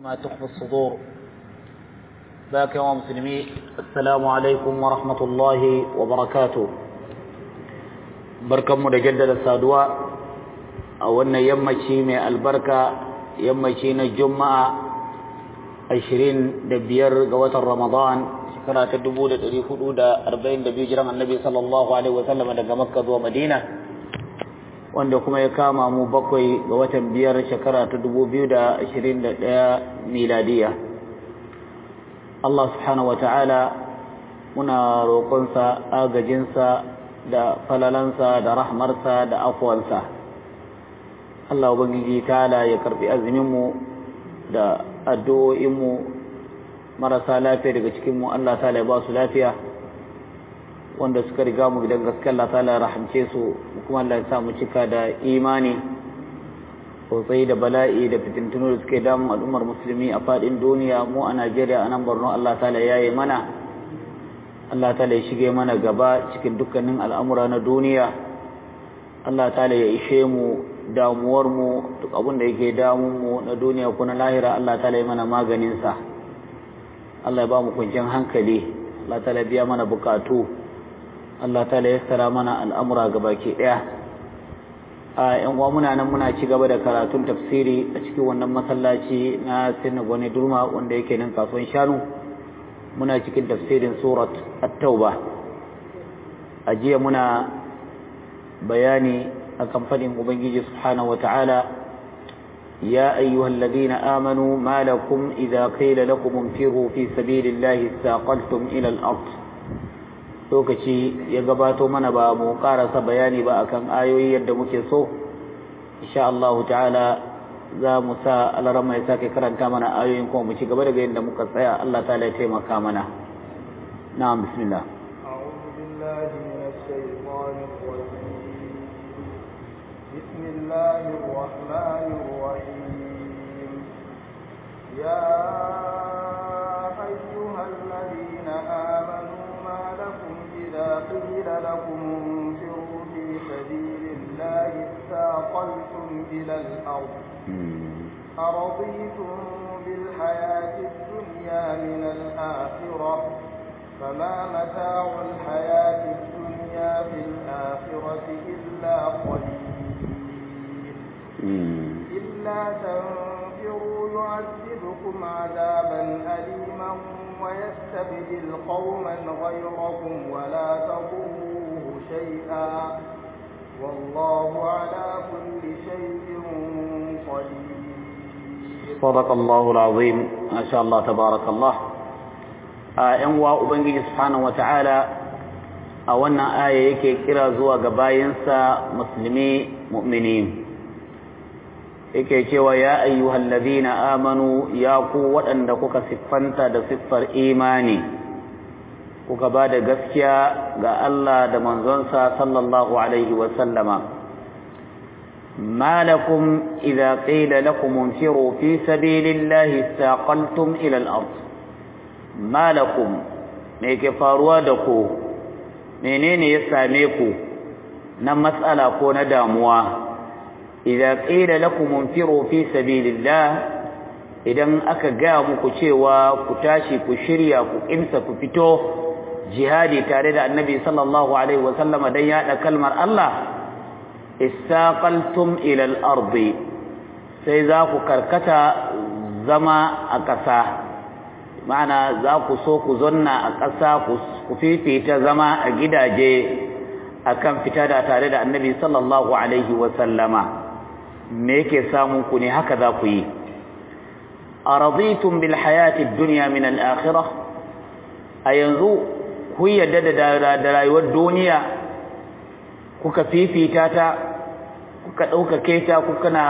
ما تخفي الصدور باك يا مسلمي السلام عليكم ورحمة الله وبركاته بركم مجدد السادواء أولنا يمشي من البركة يمشي الجمعة عشرين دبير قوة رمضان شكرا تدبو لتري حدود أربعين دبير جرم النبي صلى الله عليه وسلم لقى مكة ومدينة wanda kuma ya kama mu bakwai ga watan biyar shekara ta dubu biyu da ashirin da ɗaya miladiya Allah subhanahu wa ta'ala muna roƙonsa agajinsa da falalansa da rahmarsa da afuwansa Allah ubangiji ta'ala ya karɓi azuminmu da addu'o'inmu marasa lafiya daga cikinmu Allah ta'ala ya ba su lafiya wanda suka riga mu gidan gaske Allah ta'ala rahamce su kuma Allah ya sa mu cika da imani sosai da bala'i da fitintunu da suke damun al'ummar musulmi a fadin duniya mu a Najeriya a nan Borno Allah ta'ala ya yi mana Allah ta'ala ya shige mana gaba cikin dukkanin al'amura na duniya Allah ta'ala ya ishe mu damuwar mu duk abin da yake damun mu na duniya ko na lahira Allah ta'ala ya mana maganin sa Allah ya ba mu kwanciyar hankali Allah ta'ala ya biya mana bukatu Allah ta yassara mana al'amura baki ɗaya. A ‘yan uwa muna nan muna ci gaba da karatun tafsiri a cikin wannan masallaci na Sinna Gwani Durma wanda yake nan kasuwan shanu. Muna cikin tafsirin Surat At-Tauba. A jiya muna bayani a kan faɗin Ubangiji Subhanahu wa ta'ala يا أيها الذين آمنوا ما لكم إذا قيل لكم انفروا في سبيل الله استاقلتم إلى الأرض lokaci ya gabato mana ba mu karasa bayani ba akan ayoyi yadda muke so insha Allah ta'ala za mu sa alarama ya sake karanta mana ayoyin kuma mu ci gaba daga yadda muka tsaya Allah ta'ala ya taimaka mana na'am bismillah أعوذ بالله من الشيطان الرجيم بسم الله الرحمن الرحيم يا أيها الذين آمنوا ما لكم إذا قيل لكم انفروا في سبيل الله استاقلتم إلى الأرض أرضيتم بالحياة الدنيا من الآخرة فما متاع الحياة الدنيا في الآخرة إلا قليل إلا تنفروا يعذبكم عذابا أليما ويستبدل قوما غيركم ولا تضروه شيئا والله على كل شيء قدير صدق الله العظيم ما شاء الله تبارك الله ‘yan wa Ubangiji Subhanahu wa ta'ala a wannan aya yake kira zuwa ga bayansa musulmi mu'mini yake cewa ya ayyuhal ladina amanu ya ku waɗanda kuka siffanta da siffar imani kuka ba da gaskiya ga Allah da manzonsa sallallahu alaihi wa sallama ما لكم إذا قيل لكم انفروا في سبيل الله استاقلتم إلى الأرض ما لكم ميك فاروا menene ya same ku na matsala ko na damuwa idza qila lakum unfiru fi sabilillah idan aka ga muku cewa ku tashi ku shirya ku kimsa ku fito jihadi tare da annabi sallallahu alaihi wasallama dan yada kalmar Allah istaqaltum ila al-ardi sai za ku karkata zama a ƙasa ma'ana za ku so ku zonna a ƙasa ku fifita zama a gidaje akan fita da tare da annabi sallallahu alaihi wasallama me yake samun ku ne haka za ku yi araditum bil hayati dunya min al akhirah a yanzu ku yadda da rayuwar duniya kuka fifita ta kuka ɗaukake ta kuka na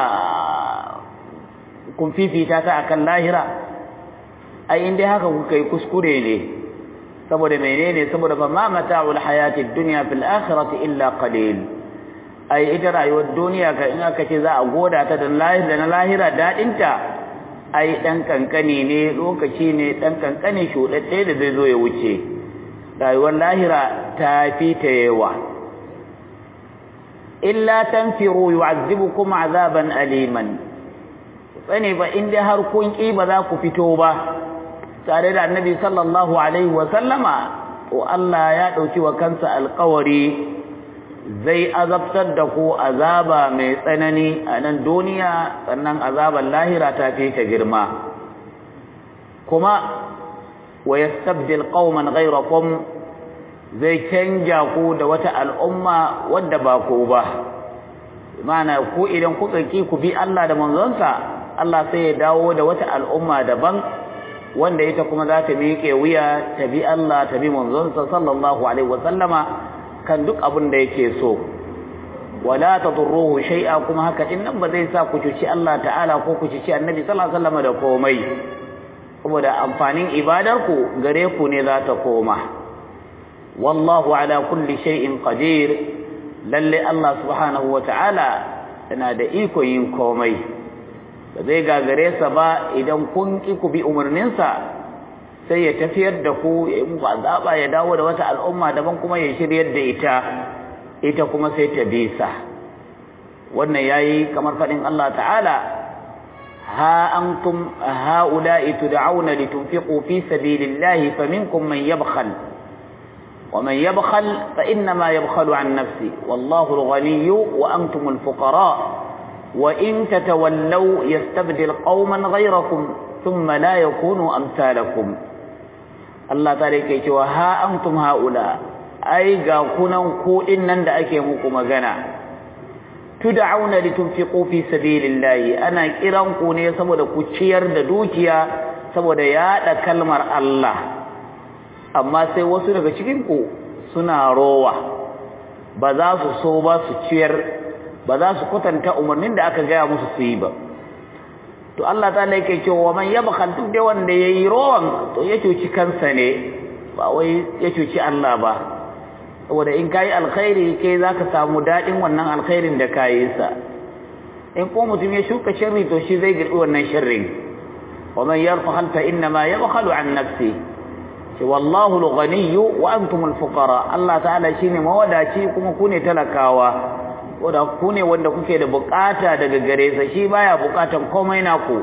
kun fifita ta akan lahira ai in dai haka kuka yi kuskure ne saboda menene saboda fa ma mata'ul hayatid dunya fil akhirati illa qalil ai ita rayuwar duniya ka in aka ce za a goda ta da lahira da na lahira dadin ta ai dan kankani ne lokaci ne dan kankani shudadde da zai zo ya wuce rayuwar lahira ta fi ta yawa illa tanfiru yu'azzibukum azaban aliman sani ba in dai har kun ki ba za ku fito ba tare da annabi sallallahu alaihi wa sallama to Allah ya dauki wa kansa alƙawari zai azabtar da ku azaba mai tsanani a nan duniya sannan azaban lahira ta fi ta girma kuma wa yastabdil qauman ghayrakum zai canja ku da wata al'umma wadda ba ku ba ma'ana ku idan kuka ki ku bi Allah da manzonsa Allah sai ya dawo da wata al'umma daban wanda ita kuma za ta miƙe wuya ta bi Allah ta bi manzonsa sallallahu alaihi wa sallama kan duk abin da yake so wala tadurruhu shay'a kuma haka din nan ba zai sa ku cuci Allah ta'ala ko ku cuci Annabi sallallahu alaihi wasallam da komai saboda amfanin ibadar ku gare ku ne za ta koma wallahu ala kulli shay'in qadir lalle Allah subhanahu wa ta'ala yana da iko yin komai ba zai gagare sa ba idan kun ki ku bi umarninsa sai ya tafiyar da ku ya yi muku azaba ya dawo da wata al'umma daban kuma ya shiryar da ita ita kuma sai ta bisa wannan yayi kamar fadin Allah ta'ala ha antum haula'i tud'auna litunfiqu fi sabilillahi faminkum man yabkhal ومن يبخل فإنما يبخل عن نفسه والله الغني وأنتم الفقراء وإن تتولوا يستبدل قوما غيركم ثم لا يكونوا أمثالكم Allah ta yake cewa ha antum haula ai ga kunan ku nan da ake muku magana tud'auna litunfiqu fi sabilillahi ana kiran ku ne saboda ku ciyar da dukiya saboda yada kalmar Allah amma sai wasu daga cikin ku suna rowa ba za su so ba su ciyar ba za su kwatanta umarnin da aka gaya musu su yi ba to Allah ta'ala yake cewa man yabkhal duk da wanda yayi rowan to ya cuci kansa ne ba wai ya cuci Allah ba saboda in kai alkhairi kai zaka samu dadin wannan alkhairin da kai sa in ko mutum ya shuka sharri to shi zai girbi wannan sharrin wa man yarfahal fa inna ma yabkhalu an nafsi shi wallahu al-ghani wa antum al-fuqara Allah ta'ala shine mawadaci kuma ku ne talakawa wanda ku ne wanda kuke da bukata daga gare sa shi baya bukatan komai naku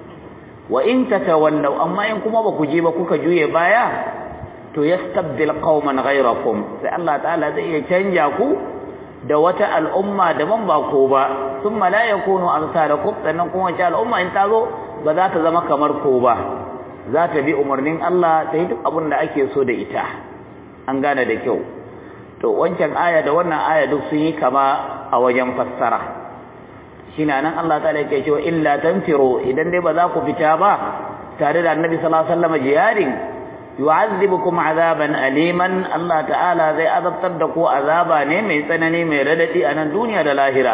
wa in tatawallaw amma in kuma ba ku je ba kuka juye baya to yastabdil qauman ghayrakum sai Allah ta'ala zai iya canja ku da wata al'umma daban ba ko ba thumma la yakunu amsalakum sannan kuma wata al'umma in ta zo ba za ta zama kamar ko ba za ta bi umarnin Allah ta yi duk abin da ake so da ita an gane da kyau to wancan aya da wannan aya duk sun yi kama a wajen fassara shine nan Allah ta'ala yake cewa illa tanfiru idan dai ba za ku fita ba tare da Annabi sallallahu alaihi wasallam jiyarin yu'azzibukum azaban aliman Allah ta'ala zai azabtar da ku azaba ne mai tsanani mai radadi a nan duniya da lahira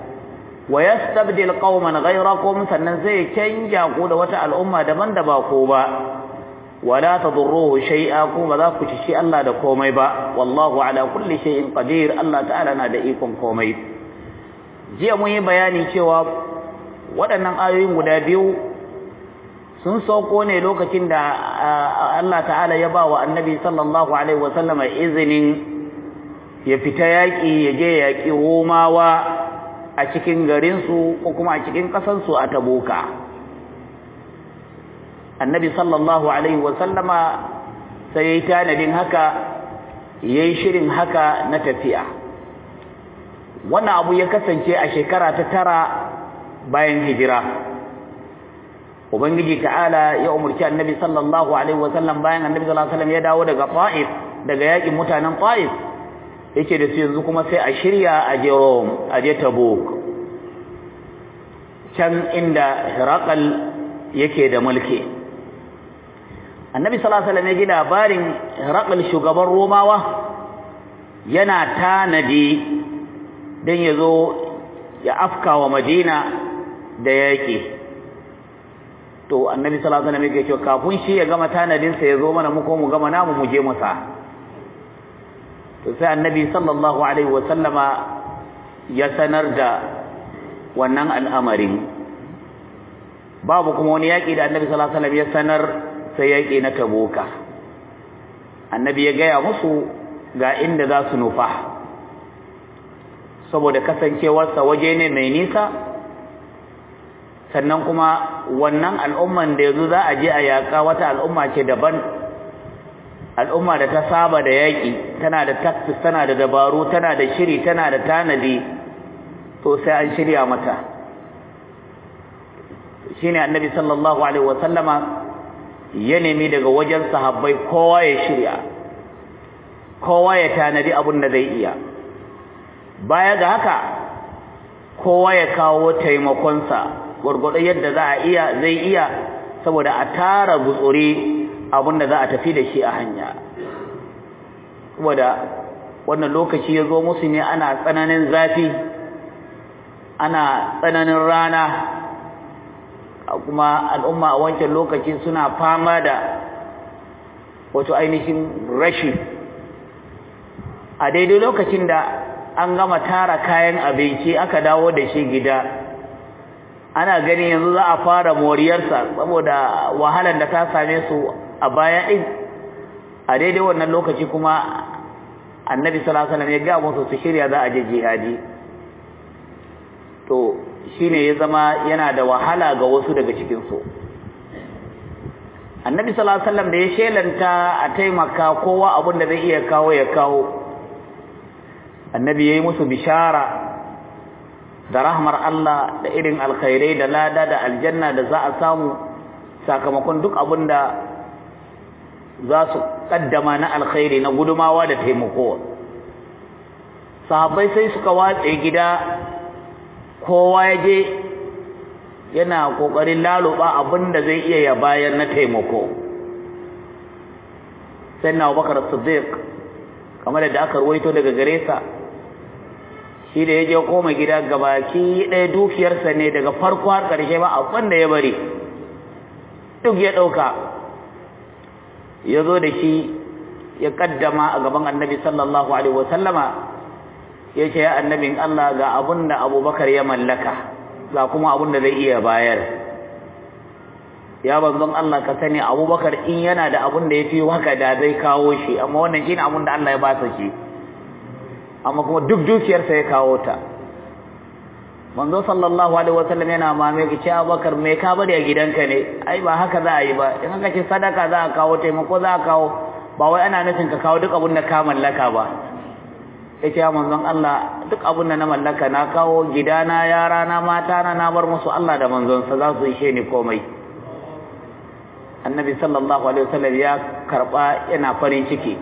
wa yastabdil qauman ghayrakum sannan zai canja ku da wata al'umma daban da ba ku ba wala tadurruhu shay'a ku ba za ku ci shi Allah da komai ba wallahu ala kulli shay'in qadir Allah ta'ala na da ikon komai jiya mun yi bayani cewa waɗannan ayoyin guda biyu sun sauko ne lokacin da Allah ta'ala ya ba wa annabi sallallahu alaihi wasallam izinin ya fita yaƙi ya je yaƙi romawa a cikin garinsu ko kuma a cikin ƙasansu a tabuka annabi sallallahu alaihi wasallama sai ya yi tanadin haka ya yi shirin haka na tafiya wannan abu ya kasance a shekara ta tara bayan hijira ubangiji ta'ala ya umurci annabi sallallahu alaihi wasallam bayan annabi sallallahu alaihi wasallam ya dawo daga Taif daga yakin mutanen Taif yake da su yanzu kuma sai a shirya a je Rome a je Tabuk can inda Hiraqal yake da mulki annabi sallallahu alaihi wasallam ya ji labarin Hiraqal shugaban Romawa yana tanadi dan yazo ya afka wa Madina da yake to annabi sallallahu alaihi wasallam yake cewa kafin shi ya gama tanadin sa yazo mana mu ko mu gama namu mu je masa to sai annabi sallallahu alaihi wasallama ya sanar da wannan al'amarin babu kuma wani yaki da annabi sallallahu alaihi wasallam ya sanar sai yaki na tabuka annabi ya gaya musu ga inda za su nufa saboda kasancewarsa waje ne mai nisa sannan kuma wannan al'umman da yanzu za a je a yaƙa wata al'umma ce daban al'umma da ta saba da yaƙi tana da tactics tana da dabaru tana da shiri tana da tanadi to sai an shirya mata shine annabi sallallahu alaihi wasallama ya nemi daga wajen sahabbai kowa ya shirya kowa ya tanadi abin da zai iya baya ga haka kowa ya kawo taimakonsa gwargwado yadda za a iya zai iya saboda a tara gutsuri abin da za a tafi da shi a hanya saboda wannan lokaci ya zo musu ne ana tsananin zafi ana tsananin rana kuma al'umma a wancan lokaci suna fama da wato ainihin rashi a daidai lokacin da an gama tara kayan abinci aka dawo da shi gida ana gani yanzu za a fara moriyarsa saboda wahalar da ta same su a baya ɗin a daidai wannan lokaci kuma annabi sallallahu alaihi wasallam ya ga musu su shirya za a je jihadi to shine ya zama yana da wahala ga wasu daga cikin su annabi sallallahu alaihi wasallam da ya shelanta a taimaka kowa abin da zai iya kawo ya kawo annabi yayi musu bishara da rahmar Allah da irin alkhairai da lada da aljanna da za a samu sakamakon duk abin da za su kaddama na alkhairi na gudumawa da taimako sahabbai sai suka watse gida kowa ya je yana kokarin laluba abin da zai iya ya bayar na taimako sai na Abubakar Siddiq kamar da aka ruwaito daga gare sa shi da ya je koma gida gabaki ɗaya dukiyarsa ne daga farko har ƙarshe ba abin da ya bari duk ya ɗauka ya zo da shi ya kaddama a gaban annabi sallallahu alaihi wasallama ya ce ya annabin Allah ga abin da abubakar ya mallaka ga kuma abin da zai iya bayar ya banzon Allah ka sani abubakar in yana da abin da ya fi haka da zai kawo shi amma wannan shi ne abin da Allah ya ba shi amma kuma duk dukiyarsa ya kawo ta manzo sallallahu alaihi wasallam yana mame ki ce Abubakar me ka bari a gidanka ne ai ba haka za a yi ba in aka ce sadaka za a kawo taimako za a kawo ba wai ana nufin ka kawo duk abin da ka mallaka ba yace ya manzon Allah duk abin da na mallaka na kawo gidana yara na mata na na bar musu Allah da manzon sa za su ishe ni komai annabi sallallahu alaihi wasallam ya karba yana farin ciki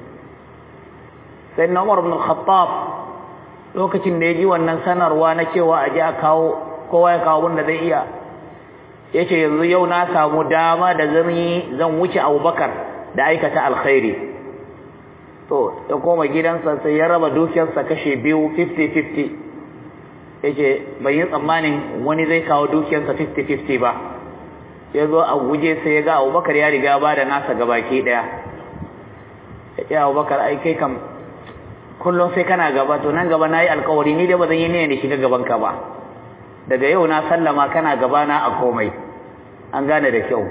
sai na Umar ibn Khattab lokacin da ya ji wannan sanarwa na cewa a ji a kawo kowa ya kawo wanda zai iya ya ce yanzu yau na samu dama da zan yi zan wuce abubakar da aikata alkhairi to ya koma gidansa sai ya raba dukiyarsa kashe biyu 50-50 ya ce ban yi tsammanin wani zai kawo dukiyarsa 50-50 ba ya zo a guje sai ya ga abubakar ya riga ba da nasa gabaki daya ya ce abubakar ai kai kam kullum sai kana gaba to nan gaba nayi alkawari ni da bazan yi niyyar da shiga gaban ka ba daga yau na sallama kana gaba na a komai an gane da kyau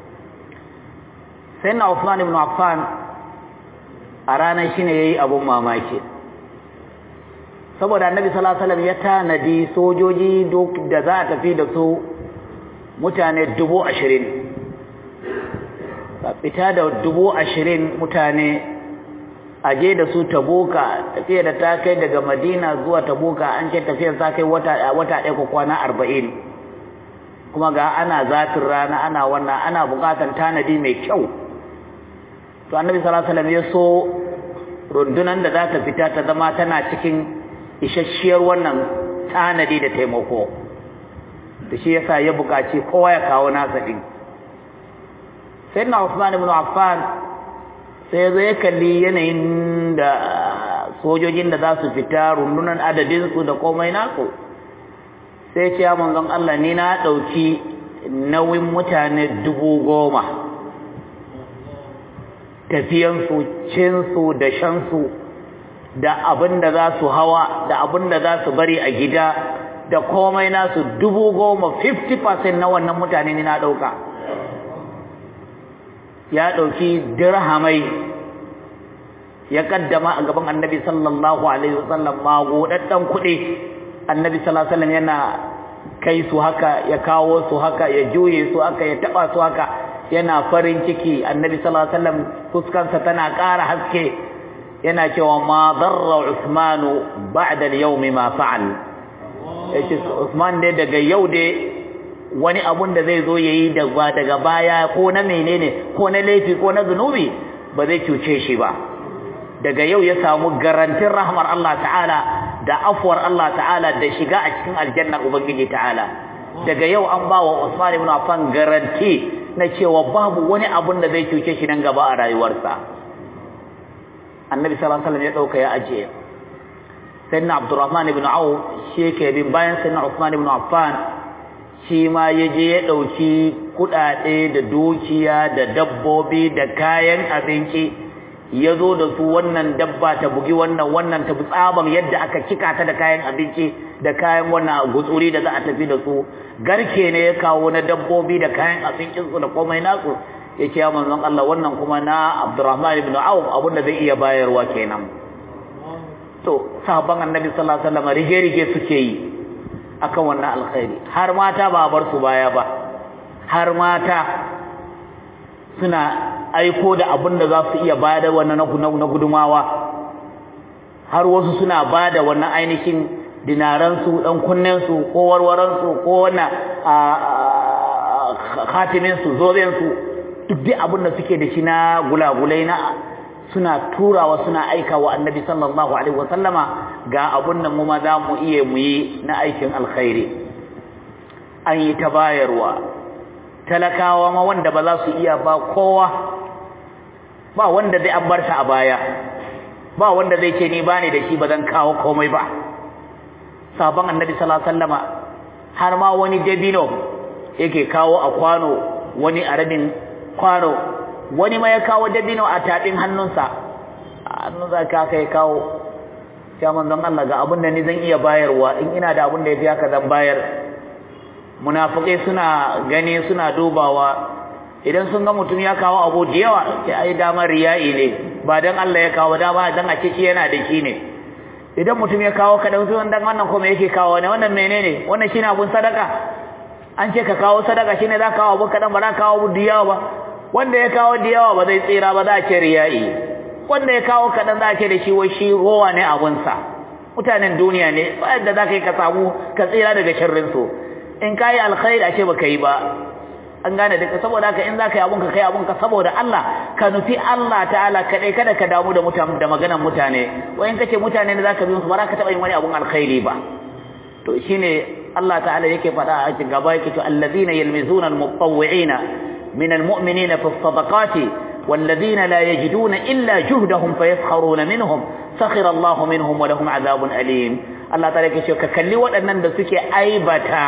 sai na Uthman ibn Affan a ranar shine yayi abun mamaki saboda Annabi sallallahu alaihi wasallam ya tanadi sojoji da za a tafi da su mutane dubu ashirin fita da dubu ashirin mutane aje da su tabuka tafiya da ta kai daga madina zuwa tabuka an ce tafiyar ta kai wata wata ɗaya ko kwana arba'in kuma ga ana zafin rana ana wannan ana buƙatar tanadi mai kyau to annabi sallallahu alaihi wasallam ya so rundunan da za ta fita ta zama tana cikin isasshiyar wannan tanadi da taimako da shi yasa ya buƙaci kowa ya kawo nasa din sayyidina Uthman ibn Affan sai zai kalli yanayin da sojojin da za su fita rundunar adadinsu da komai nasu sai ce ya manzon Allah ni na ɗauki nauyin mutane dubu goma tafiyansu cinsu da shansu da abin da za su hawa da abin da za su bari a gida da komai nasu dubu goma 50% na wannan mutane ni na ɗauka ya ɗauki dirhamai ya kaddama a gaban annabi sallallahu alaihi wasallam magodaddan kuɗi annabi sallallahu alaihi wasallam yana kai su haka ya kawo su haka ya juye su haka ya taba su haka yana farin ciki annabi sallallahu alaihi wasallam fuskansa tana ƙara haske yana cewa ma darra usmanu ba'da al-yawmi ma fa'al yace usman dai daga yau dai wani abun da zai zo yayi daga daga baya ko na menene ko na laifi ko na zunubi ba zai cuce shi ba daga yau ya samu garantin rahmar Allah ta'ala da afwar Allah ta'ala da shiga a cikin aljannar ubangiji ta'ala daga yau an ba wa Usman ibn Affan garanti na cewa babu wani abun da zai cuce shi nan gaba a rayuwarsa annabi sallallahu alaihi wasallam ya dauka ya ajiye sayyidina Abdurrahman ibn Auf shi yake bin bayan sayyidina Usman ibn Affan shi ma ya je ya ɗauki kuɗaɗe da dukiya da dabbobi da kayan abinci ya zo da su wannan dabba ta bugi wannan wannan ta tsaban yadda aka cika ta da kayan abinci da kayan wannan gutsuri da za a tafi da su garke ne ya kawo na dabbobi da kayan abincinsu da komai nasu ya ce ya manzon Allah wannan kuma na Abdurrahman ibn Auf abin da zai iya bayarwa kenan to sahabban annabi sallallahu alaihi wasallam rige-rige suke yi akan wannan alkhairi har mata ba bar su baya ba har mata suna aiko da abin da za su iya bada wannan na gudumawa har wasu suna bada wannan ainihin dinaran su dan kunnen su ko warwaran su ko wannan khatimin su zoben su duk dai abin da suke da shi na gulagulai na suna turawa suna aika wa annabi sallallahu alaihi wasallama ga abun nan mu ma za mu iya mu yi na aikin alkhairi an yi ta bayarwa talakawa ma wanda ba za su iya ba kowa ba wanda zai an bar shi a baya ba wanda zai ce ni bani da shi ba zan kawo komai ba sabon annabi sallallahu alaihi wasallama har ma wani dabino yake kawo a kwano wani a rabin kwano wani ma ya kawo dabino a taɗin hannunsa hannunsa ka kai kawo ya manzon Allah ga abin da ni zan iya bayarwa in ina da abin da ya fi haka zan bayar munafikai suna gani suna dubawa idan sun ga mutum ya kawo abu da yawa sai ai damar riya'i ne ba dan Allah ya kawo dama dan a ce shi yana da shi ne idan mutum ya kawo kadan sun dan wannan kuma yake kawo ne wannan menene wannan shine abun sadaka an ce ka kawo sadaka shine za ka kawo abu kadan ba za ka kawo abu da yawa ba wanda ya kawo da yawa ba zai tsira ba za a ce riya'i wanda ya kawo kaɗan za a ce da shi wai shi rowa ne abunsa mutanen duniya ne ba yadda za ka yi ka samu ka tsira daga sharrinsu in ka yi alkhairi a ce ba ka yi ba an gane duka saboda haka in za ka yi abunka kai abunka saboda Allah ka nufi Allah ta'ala kaɗai kada ka damu da mutane da maganan mutane wai in ka ce mutane ne za ka bi musu ba za ka taɓa yin wani abun alkhairi ba to shine Allah ta'ala yake faɗa a cikin gaba yake to allazina yalmizuna almutawwi'ina من المؤمنين في الصدقات والذين لا يجدون إلا جهدهم فيسخرون منهم سخر الله منهم ولهم عذاب أليم الله تعالى يقول ككلي وأنن دسك أيبتا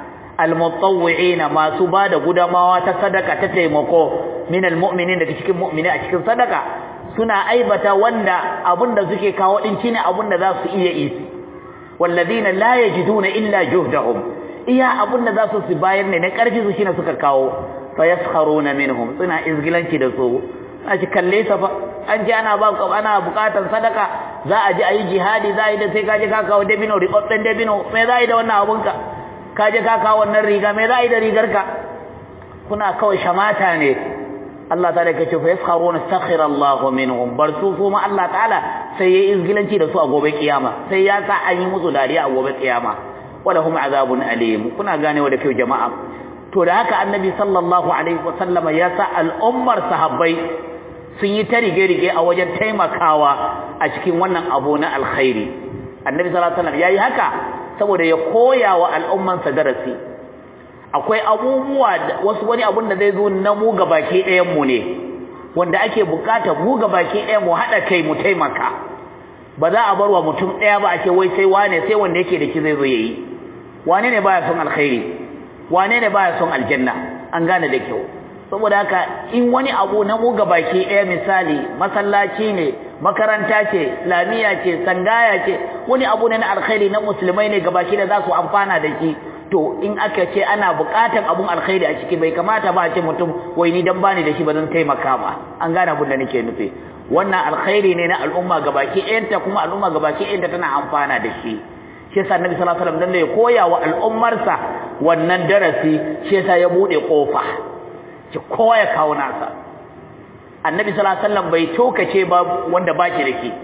المطوعين ما سباد قدما وتصدق تتيمكو من المؤمنين دسك مؤمنين أشك صدقة سنا أيبتا وند أبن دسك كاو إنشين أبن ذا سئية إيسي والذين لا يجدون إلا جهدهم إيا أبن ذا سباير نكارجي سشين سكر كاو fayaskharuna minhum suna izgilanci da su a ci kalle sa fa an ji ana ba ana bukatan sadaka za a ji ayi jihadi za a yi da sai kaje ka kawo dabino ribabben dabino me za a yi da wannan abun ka kaje ka kawo wannan riga me za a yi da rigar ka kuna kawai shamata ne Allah ta'ala ya ce fa yaskharuna sakhira Allah minhum bar su kuma Allah ta'ala sai ya izgilanci da su a gobe kiyama sai ya sa an yi musu dariya a gobe kiyama walahum azabun alim kuna ganewa da kyau jama'a to da haka annabi sallallahu alaihi wasallama ya sa al'ummar sahabbai sun yi ta rige-rige a wajen taimakawa a cikin wannan abu na alkhairi annabi sallallahu alaihi wasallam yayi haka saboda ya koya wa al'umman sa darasi akwai abubuwa wasu wani abun da zai zo na mu gabaki ɗayan mu ne wanda ake bukata mu gabaki ɗayan mu haɗa kai mu taimaka ba za a bar wa mutum ɗaya ba a ce wai sai wane sai wanda yake da shi zai zo yayi wane ne baya son alkhairi wane ne baya son aljanna an gane da kyau saboda haka in wani abu na mu baki ɗaya misali masallaci ne makaranta ce lamiya ce sangaya ce wani abu ne na alkhairi na musulmai ne gabaki da za su amfana da shi to in aka ce ana buƙatan abun alkhairi a ciki bai kamata ba a ce mutum wai ni dan bani da shi ba zan taimaka ba an gane abin da nake nufi wannan alkhairi ne na al'umma gabaki ɗayanta kuma al'umma gabaki ɗayanta tana amfana da shi shi yasa annabi sallallahu alaihi wasallam dan ya koya wa al'ummarsa wannan darasi shi yasa ya bude kofa ki kowa ya kawo nasa annabi sallallahu alaihi wasallam bai tokace ba wanda baki da ke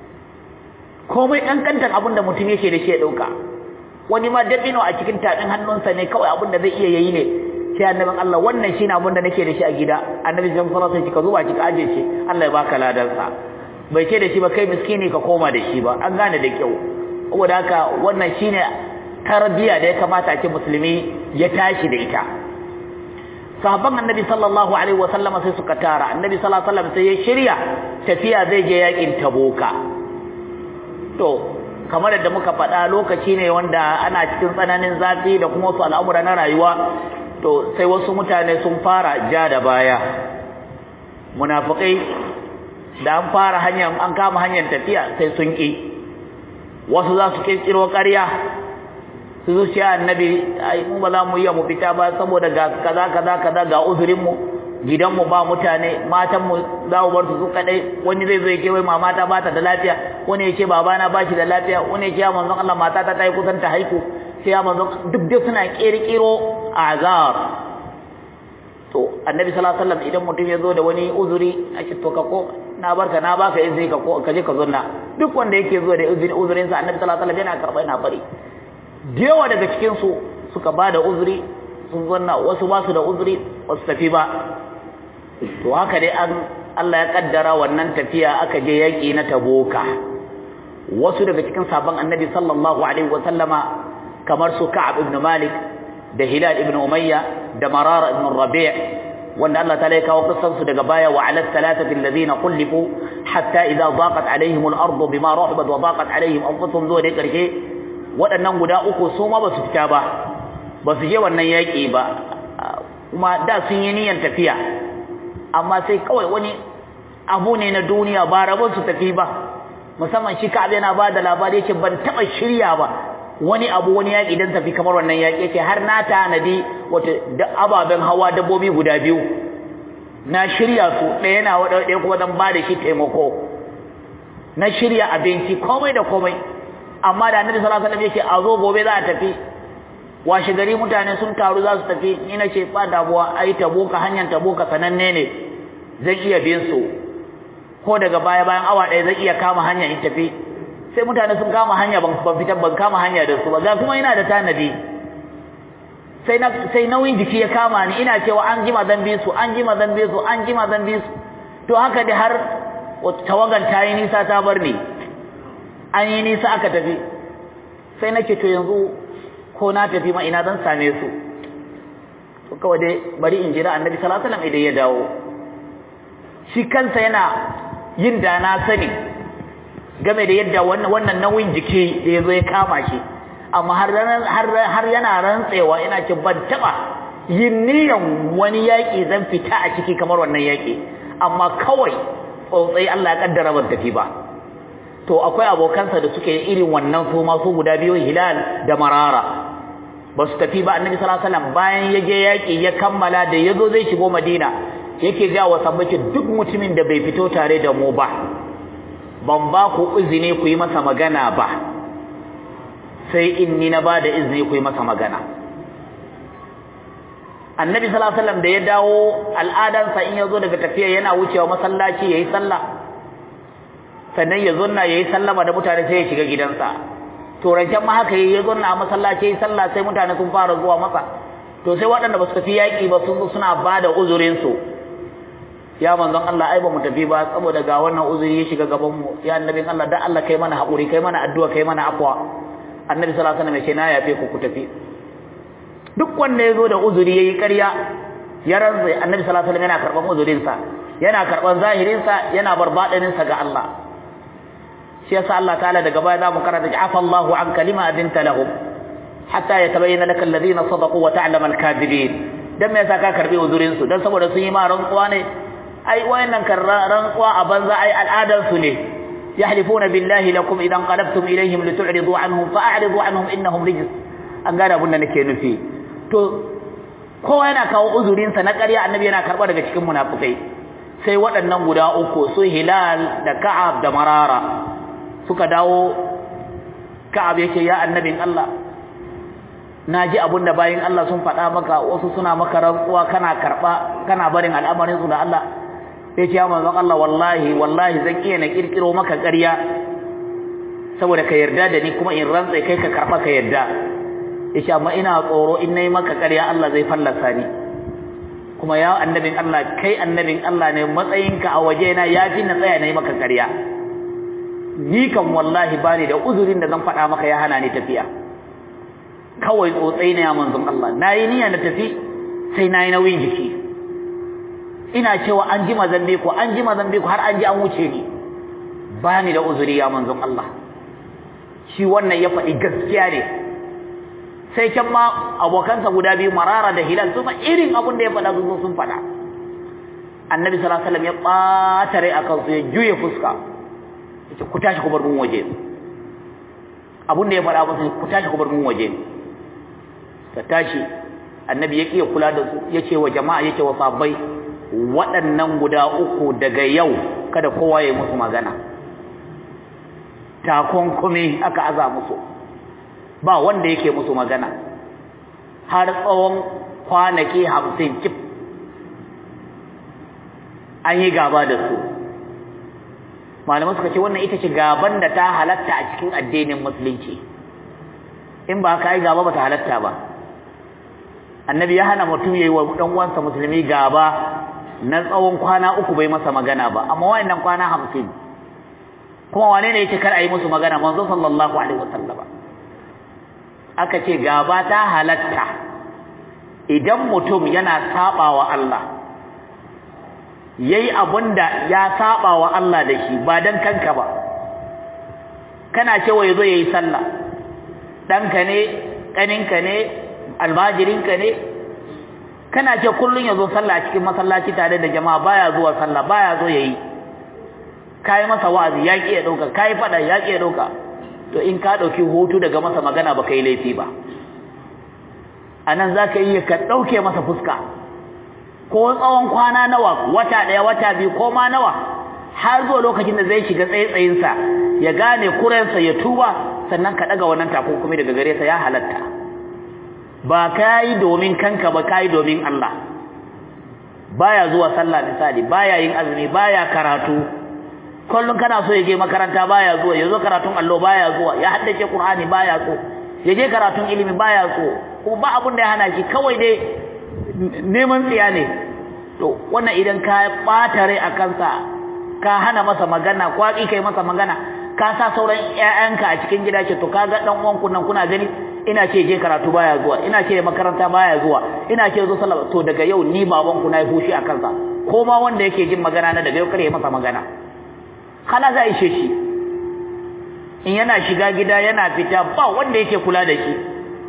komai kankantar abinda mutum yake da shi ya dauka wani ma dabino a cikin tafin hannunsa ne kawai abinda zai iya yayi ne sai annabin Allah wannan shine abinda nake da shi a gida annabi sallallahu alaihi wasallam ka zuba ki ka aje shi Allah ya baka ladan sa bai ce da shi ba kai miskini ka koma da shi ba an gane da kyau saboda haka wannan shine tarbiya da ya kamata a ce musulmi ya tashi da ita sahabban annabi sallallahu alaihi wasallama sai suka tara annabi sallallahu alaihi wasallam sai ya shirya tafiya zai je yakin tabuka to kamar da muka faɗa lokaci ne wanda ana cikin tsananin zafi da kuma wasu al'amura na rayuwa to sai wasu mutane sun fara ja da baya munafikai da an fara hanyar an kama hanyar tafiya sai sun ki wasu za su kirkiro ƙarya su zuciya annabi ai mu ba za mu iya mu fita ba saboda ga kaza kaza kaza ga uzurin mu gidan mu ba mutane matan mu za mu bar su su kadai wani zai zo ya ce wai mama ta bata da lafiya wani ya ce babana ba shi da lafiya wani ya ce ya manzon Allah mata ta ta yi kusan ta haiku sai ya manzon duk dai suna kirkiro azar to annabi sallallahu alaihi wasallam idan mutum ya zo da wani uzuri a ce to ka ko na barka na baka izini ka ko ka je ka zunna duk wanda yake zuwa da izini uzurin sa annabi sallallahu alaihi wasallam yana karba yana bari da yawa daga cikin su suka ba da uzuri sun zanna wasu ba su da uzuri wasu tafi ba to haka dai an Allah ya kaddara wannan tafiya aka je yaki na taboka wasu daga cikin sabon annabi sallallahu alaihi wasallama kamar su Ka'ab ibn Malik da Hilal ibn Umayya da Marara ibn Rabi' wanda Allah ta laika wa qissan su daga baya wa ala thalathati alladhina qulifu hatta idha daqat alaihim al-ardu bima rahabat wa daqat alaihim anfusuhum zuwa dai karshe waɗannan guda uku su ma basu fita ba basu je wannan yaki ba kuma da sun yi niyyar tafiya amma sai kawai wani abu ne na duniya ba rabon su tafi ba musamman shi Ka'ab yana ba da labari yake ban taba shirya ba wani abu wani yaƙi dan tafi kamar wannan yaƙi yake har na tanadi wata da ababen hawa dabbobi guda biyu na shirya su ɗaya na wada ɗaya kuma dan ba da shi taimako na shirya abinci komai da komai amma da annabi sallallahu alaihi wasallam yake a zo gobe za a tafi washe gari mutane sun taru za su tafi ni na ce ba damuwa ai taboka hanyar taboka sananne ne zan iya bin su ko daga baya bayan awa ɗaya zan iya kama hanya in tafi sai mutane sun kama hanya ban fitar ban kama hanya da su ba ga kuma ina da tanadi sai na sai nauyin jiki ya kama ni ina cewa an jima zan bi su an jima zan bi su an jima zan bi su to haka da har tawagan ta yi nisa ta bar ni an yi nisa aka tafi sai nake to yanzu ko na tafi ma ina zan same su to kawai dai bari in jira annabi sallallahu alaihi wasallam idan ya dawo shi kansa yana yin da na sani game da yadda wannan wannan nauyin jiki da yazo ya kama shi amma har har har yana rantsewa ina ce ban taba yin niyan wani yaki zan fita a ciki kamar wannan yaki amma kawai tsotsai Allah ya kaddara ban tafi ba to akwai abokansa da suke irin wannan su ma su guda biyu Hilal da Marara ba su tafi ba Annabi sallallahu alaihi wasallam bayan ya je yaki ya kammala da yazo zai shigo Madina yake ga wa sabbaci duk mutumin da bai fito tare da mu ba ban ba ku izini ku yi masa magana ba sai in ni na ba da izini ku yi masa magana Annabi sallallahu alaihi wasallam da ya dawo al'adansa in yazo daga tafiya yana wucewa masallaci yayi sallah sannan ya zonna yayi sallama da mutane sai ya shiga gidansa to rancen ma haka yayi zonna a masallaci yayi sallah sai mutane sun fara zuwa masa to sai waɗanda ba su tafi yaƙi ba sun suna bada uzurin su ya manzon Allah ai ba mu tafi ba saboda ga wannan uzuri ya shiga gaban mu ya annabin Allah dan Allah kai mana haƙuri kai mana addu'a kai mana afwa annabi sallallahu alaihi wasallam ya ce na yafe ku ku tafi duk wanda ya zo da uzuri yayi ƙarya ya ranzu annabi sallallahu alaihi wasallam yana karban uzurin sa yana karban zahirin sa yana barbadanin sa ga Allah shi yasa Allah ta'ala daga baya zamu karanta afa Allahu an kalima adinta lahum hatta yatabayyana lakal ladina sadaqu wa ta'lamu al-kadhibin dan me yasa ka karbi uzurin su dan saboda sun yi ma rantsuwa ne ai wayannan rantsuwa a banza ai al'adar su ne yahlifuna billahi lakum idan qalabtum ilayhim litu'ridu anhum fa'ridu anhum innahum rijs an gane abin da nake nufi to kowa yana kawo uzurin sa na ƙarya annabi yana karba daga cikin munafikai sai waɗannan guda uku su hilal da ka'ab da marara suka dawo ka'ab yake ya annabin Allah naji abinda bayin Allah sun faɗa maka wasu suna maka rantsuwa kana karba kana barin al'amarin su da Allah sai ce ya manzon Allah wallahi wallahi zan iya na kirkiro maka ƙarya saboda ka yarda da ni kuma in rantsa kai ka karba ka yarda yace amma ina tsoro in nayi maka ƙarya Allah zai fallasa ni kuma ya annabin Allah kai annabin Allah ne matsayinka a waje na yafi na tsaya nayi maka ƙarya ni kan wallahi bani da uzurin da zan faɗa maka ya hana ni tafiya kawai tsotsai ne ya manzon Allah nayi niyya na tafi sai nayi nauyin jiki ina cewa an ji mazambe ko an ji mazambe ko har an ji an wuce ni bani da uzuri ya manzon Allah shi wannan ya faɗi gaskiya ne sai can ma abokansa guda biyu marara da hilal su irin abin da ya faɗa sun sun faɗa annabi sallallahu alaihi wasallam ya ɓata rai akan su ya juye fuska yace ku tashi ku bar mun waje abin da ya faɗa musu ku tashi ku bar mun waje ta tashi annabi ya kiya kula da su yace wa jama'a yace wa sahabbai waɗannan guda uku daga yau kada kowa ya yi musu magana takunkumi aka aza musu ba wanda yake musu magana har tsawon kwanaki hamsin cif an yi gaba da su malamai suka ce wannan ita ce gaban da ta halatta a cikin addinin musulunci in ba ka yi gaba ba ta halatta ba annabi ya hana mutum ya yi wa ɗan uwansa musulmi gaba na tsawon kwana uku bai masa magana ba amma wayannan kwana hamsin kuma wane ne yake kar a yi musu magana manzo sallallahu alaihi wasallam aka ce gaba ta halatta idan mutum yana sabawa Allah yayi abunda ya sabawa Allah da shi ba dan kanka ba kana cewa yazo yayi sallah danka ne kaninka ne almajirinka ne kana ce kullun yazo sallah cikin masallaci tare da jama'a baya zuwa sallah baya zo yayi kai masa wa'azi ya ki ya dauka kai fada ya ki ya dauka to in ka dauki hutu daga masa magana ba kai laifi ba anan zaka yi ka dauke masa fuska ko tsawon kwana nawa wata daya wata biyu ko ma nawa har zuwa lokacin da zai shiga tsaitsayin sa ya gane kurensa ya tuba sannan ka daga wannan takunkumi daga gare sa ya halatta ba kai domin kanka ba kai domin Allah baya zuwa sallah misali baya yin azumi baya karatu kullun kana so ya je makaranta baya zuwa yazo karatun allo baya zuwa ya haddace qur'ani baya so ya je karatun ilimi baya so kuma ba abun da ya hana shi kawai dai neman tsiya ne to wannan idan ka bata rai a kansa ka hana masa magana kwaki kai masa magana ka sa sauran ƴaƴanka a cikin gida ce to kaga dan uwan ku nan kuna gani ina ce je karatu baya zuwa ina ce makaranta baya zuwa ina ce zo sallah to daga yau ni baban ku nayi fushi a kansa ko ma wanda yake jin magana na daga yau kare masa magana khala za ishe shi in yana shiga gida yana fita ba wanda yake kula da shi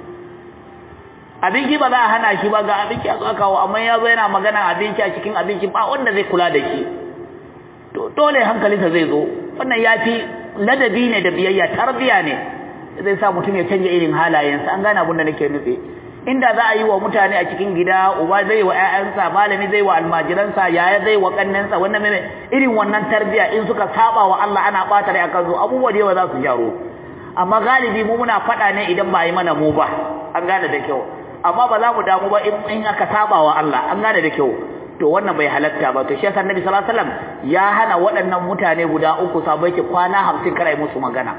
abinci ba za a hana shi ba ga abinci a kawo amma ya zo yana magana abinci a cikin abinci ba wanda zai kula da shi to dole hankalinsa zai zo wannan ya fi ladabi ne da biyayya tarbiya ne zai sa mutum ya canja irin halayensa an gane abin da nake nufi inda za a yi wa mutane a cikin gida uba zai wa ƴaƴansa malami zai wa almajiransa yaya zai wa kannansa wannan mene irin wannan tarbiya in suka saba wa Allah ana bata rai akan su abubuwa da yawa za su jaro amma galibi mu muna faɗa ne idan ba a yi mana mu ba an gane da kyau amma ba za mu damu ba in aka saba wa Allah an gane da kyau to wannan bai halatta ba to shi yasa Annabi sallallahu alaihi wasallam ya hana waɗannan mutane guda uku sabai ke kwana 50 kar ai musu magana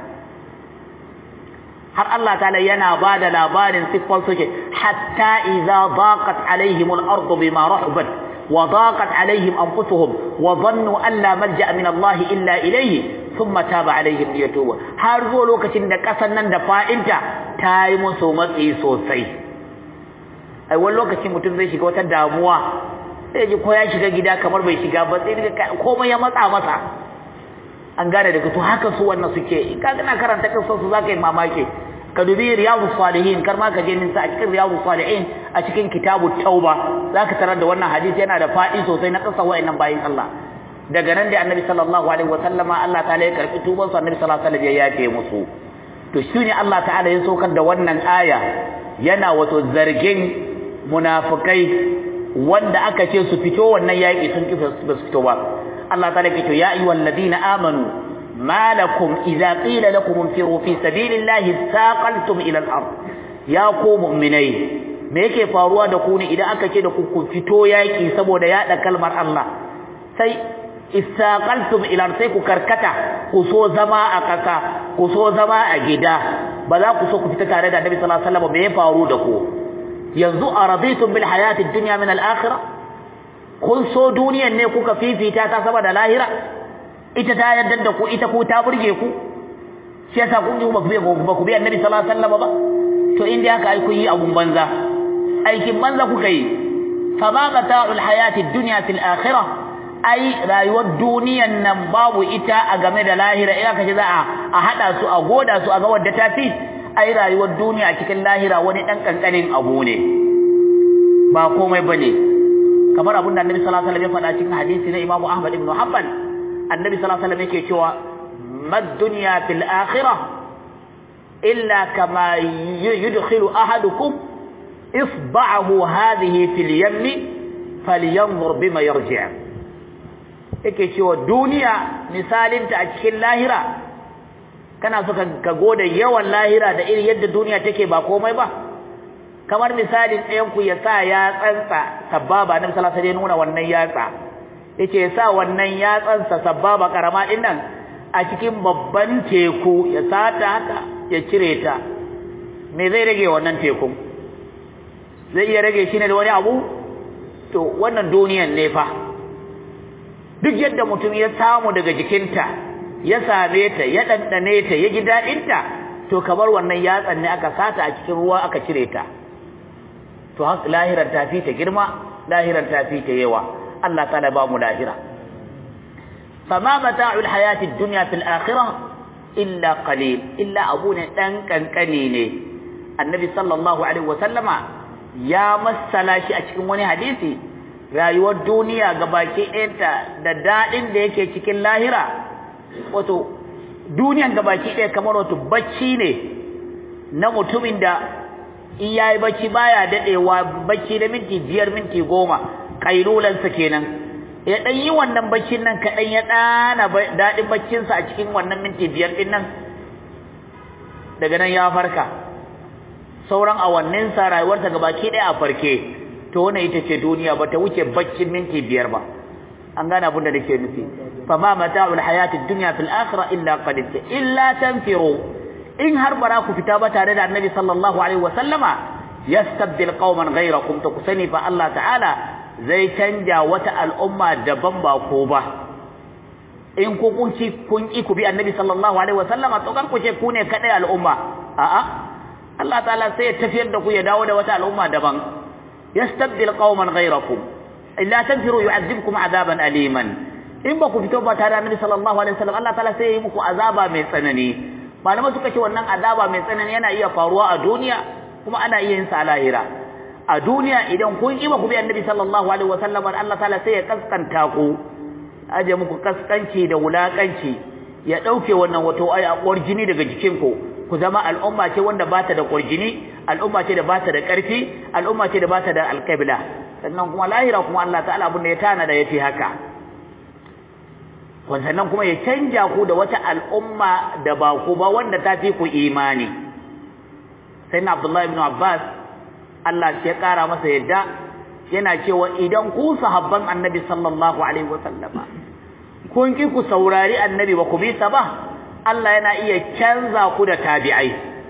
har Allah ta'ala yana ba da labarin siffar su ce hatta idza daqat alaihim al-ard bima rahabat wa daqat alaihim anfusuhum wa dhannu an la malja'a min Allah illa ilayhi thumma taba alaihim liyatubu har zo lokacin da kasan nan da fa'inta ta yi musu matsi sosai ai wani lokacin mutum zai shiga wata damuwa sai ji ko ya shiga gida kamar bai shiga ba sai daga komai ya matsa masa an gane daga to haka su wannan suke in ka kana karanta kansu su zaka yi mamaki ka dubi riyadus salihin kar ma ka je ninsa a cikin riyadus salihin a cikin kitabut tauba zaka tarar da wannan hadisi yana da fadi sosai na kasa wa'annan bayin Allah daga nan da annabi sallallahu alaihi wa sallama Allah ta'ala ya karbi tuban su annabi sallallahu alaihi wa sallam ya yafe musu to shine Allah ta'ala ya saukar da wannan aya yana wato zargin munafikai wanda aka ce su fito wannan yaki sun kifa su fito ba Allah ta'ala ke to ya ayyuhal ladina amanu malakum idza qila lakum infiru fi sabilillahi thaqaltum ila al-ard ya ku mu'minai me yake faruwa da ku ne idan aka ce da ku ku fito yaki saboda yada kalmar Allah sai istaqaltum ila sai ku karkata ku so zama a kasa ku so zama a gida ba za ku so ku fita tare da Annabi sallallahu alaihi wasallam me ya faru da ku yanzu araditum bil hayati ad-dunya min al-akhirah kun so duniyan ne kuka fifita ta saboda lahira ita ta yadda da ku ita ku ta burge ku shi yasa kun ji ba ku bi ba ku bi Annabi sallallahu alaihi wasallam ba to inda haka ai kun yi abun banza aikin banza kuka yi fa ma mata'ul hayati ad-dunya fil akhirah ai rayuwar duniyan nan babu ita a game da lahira ina kace za a hada su a goda su a ga wadda ta fi ai rayuwar duniya a cikin lahira wani dan kankanin abu ne ba komai bane kamar abin da Annabi sallallahu alaihi wasallam ya faɗa cikin hadisi na Imam Ahmad ibn Hanbal Annabi sallallahu alaihi wasallam yake cewa mad dunya fil akhirah illa kama yudkhilu ahadukum isba'ahu hadhihi fil yammi falyanzur bima yarji' yake cewa duniya misalinta a cikin lahira kana so ka gode yawan lahira da irin yadda duniya take ba komai ba kamar misalin ɗayan ku ya sa ya tsantsa sababa na misala sai nuna wannan yatsa yake ya sa wannan yatsansa sababa karama din nan a cikin babban teku ya sata haka ya cire ta me zai rage wannan tekun zai iya rage shi ne da wani abu to wannan duniyan ne fa duk yadda mutum ya samu daga jikinta ya same ta ya dandane ta ya ji dadinta to kamar wannan yatsan ne aka sata a cikin ruwa aka cire ta to lahiran ta fi ta girma lahiran ta fi ta yawa Allah ta'ala ba mu lahira fama mata'ul hayatid dunya fil akhirah illa qalil illa abuna dan kankane ne annabi sallallahu alaihi wasallama ya masala shi a cikin wani hadisi rayuwar duniya gabaki ɗayanta da daɗin da yake cikin lahira wato duniyan gabaki ɗaya kamar wato bacci ne na mutumin da in yayi bacci baya daɗewa bacci da minti biyar minti goma ƙailulansa kenan ya ɗan yi wannan baccin nan kaɗan ya ɗana daɗin baccinsa a cikin wannan minti biyar ɗin nan daga nan ya farka sauran awanninsa rayuwarsa gabaki ɗaya a farke to wannan ita ce duniya ba ta wuce baccin minti biyar ba an gane abin da nake nufi fa ma mata'ul hayatid dunya fil akhirah illa qalil illa tanfiru in har bara ku fita ba tare da annabi sallallahu alaihi wa sallama yastabdil qauman ghayrakum to kusani fa Allah ta'ala zai canja wata al'umma daban ba ko ba in ku kun ci kun ki ku bi annabi sallallahu alaihi wa sallama to kan ku ce ku ne kadai al'umma a'a Allah ta'ala sai ya tafiyar da ku ya dawo da wata al'umma daban يستبدل قوما غيركم إلا تنفروا يعذبكم عذابا أليما in ba ku fito ba tare da Annabi sallallahu alaihi wasallam Allah ta'ala sai ya yi muku azaba mai tsanani malamai suka ce wannan azaba mai tsanani yana iya faruwa a duniya kuma ana iya yin sa a lahira a duniya idan kun ki ba ku bi Annabi sallallahu alaihi wasallam Allah ta'ala sai ya kaskanta ku aje muku kaskanci da wulakanci ya dauke wannan wato ai akwar jini daga jikin ku ku zama al'umma ce wanda bata da kurjini al'umma ce da bata da ƙarfi al'umma ce da bata da alƙibla sannan kuma lahira kuma Allah ta'ala abin da ya tana da yafi haka sannan kuma ya canja ku da wata al'umma da ba ku ba wanda ta fi ku imani sai na Abdullahi ibn Abbas Allah ya ƙara masa yadda yana cewa idan ku sahabban annabi sallallahu alaihi wa sallama kun ki ku saurari annabi ba ku bi sa ba Allah yana iya canza ku da tabi'ai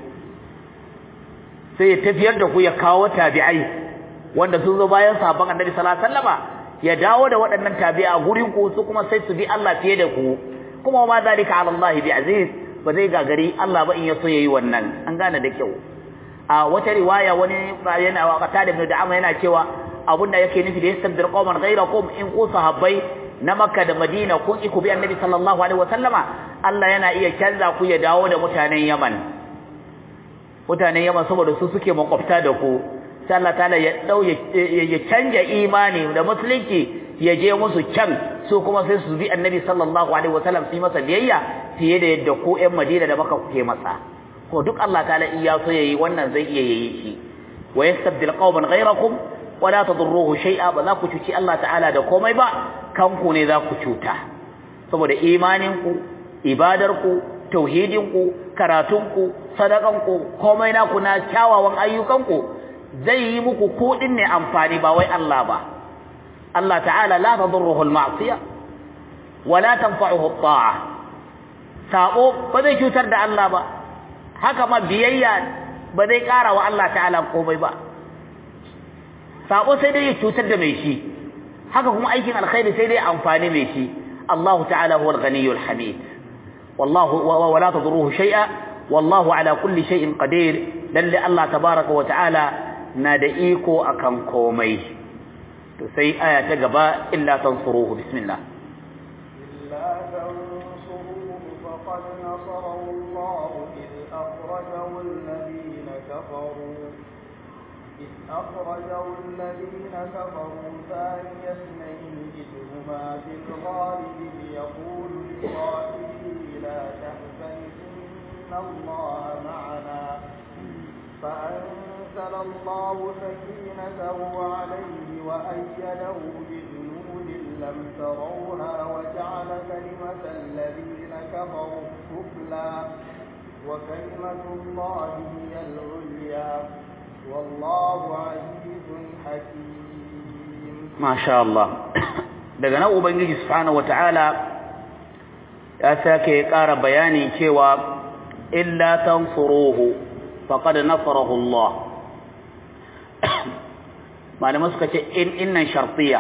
sai ya tafiyar da ku ya kawo tabi'ai wanda sun zo bayan sahabban Annabi sallallahu alaihi wasallama ya dawo da waɗannan tabi'a gurin ku su kuma sai su bi Allah fiye da ku kuma ma zalika ala Allah bi aziz ba zai gagari Allah ba in ya so yayi wannan an gane da kyau a wata riwaya wani yana wa qata da ibn da'ama yana cewa abunda yake nufi da yastabdir qauman ghayrakum in ku sahabbai na Makka da Madina kun ki ku bi Annabi sallallahu alaihi wasallama Allah yana iya canza ku ya dawo da mutanen Yaman mutanen Yaman saboda su suke makwabta da ku sai Allah ta'ala ya dau ya canja imani da musulunci ya je musu can su kuma sai su bi Annabi sallallahu alaihi wasallam su yi masa biyayya fiye da yadda ku ƴan Madina da Makka kuke masa ko duk Allah ta'ala iya so yayi wannan zai iya yayi shi wa yastabdil qauman ghayrakum wa la tadurruhu shay'a ba za ku cuci Allah ta'ala da komai ba kanku ne za ku cuta saboda imaninku ibadarku tauhidinku karatunku sadakanku komai naku na kyawawan ayyukanku zai yi muku kuɗin ne amfani ba wai Allah ba Allah ta'ala la tadurruhu al-ma'siyah wa la tanfa'uhu at-ta'a sabo ba zai cutar da Allah ba haka ma biyayya ba zai ƙara wa Allah ta'ala komai ba sabo sai dai ya cutar da mai shi haka kuma aikin alkhairi sai dai amfani mai shi Allah ta'ala huwa al-ghaniyyu al-hamid wallahu wa la tadurruhu shay'a wallahu ala kulli shay'in qadir lalle Allah tabaaraka wa ta'ala na da iko akan komai to sai aya ta gaba illa tansuruhu bismillah إلا تنصروه فقد نصره الله إذ أخرجه الذين كفروا إذ أخرجه الذين كفروا ثاني اثنين إذ هما في الغار إذ يقول لصاحبه لا تحزن إن الله معنا فأنزل الله سكينته عليه وأيده بجنود لم تروها وجعل كلمة الذين كفروا السفلى وكلمة الله هي العليا والله عزيز حكيم ما شاء الله daga nan ubangiji subhanahu wataala ya sake ƙara bayani cewa illa tansuruhu faqad nasarahu Allah malamai suka ce in innan shartiya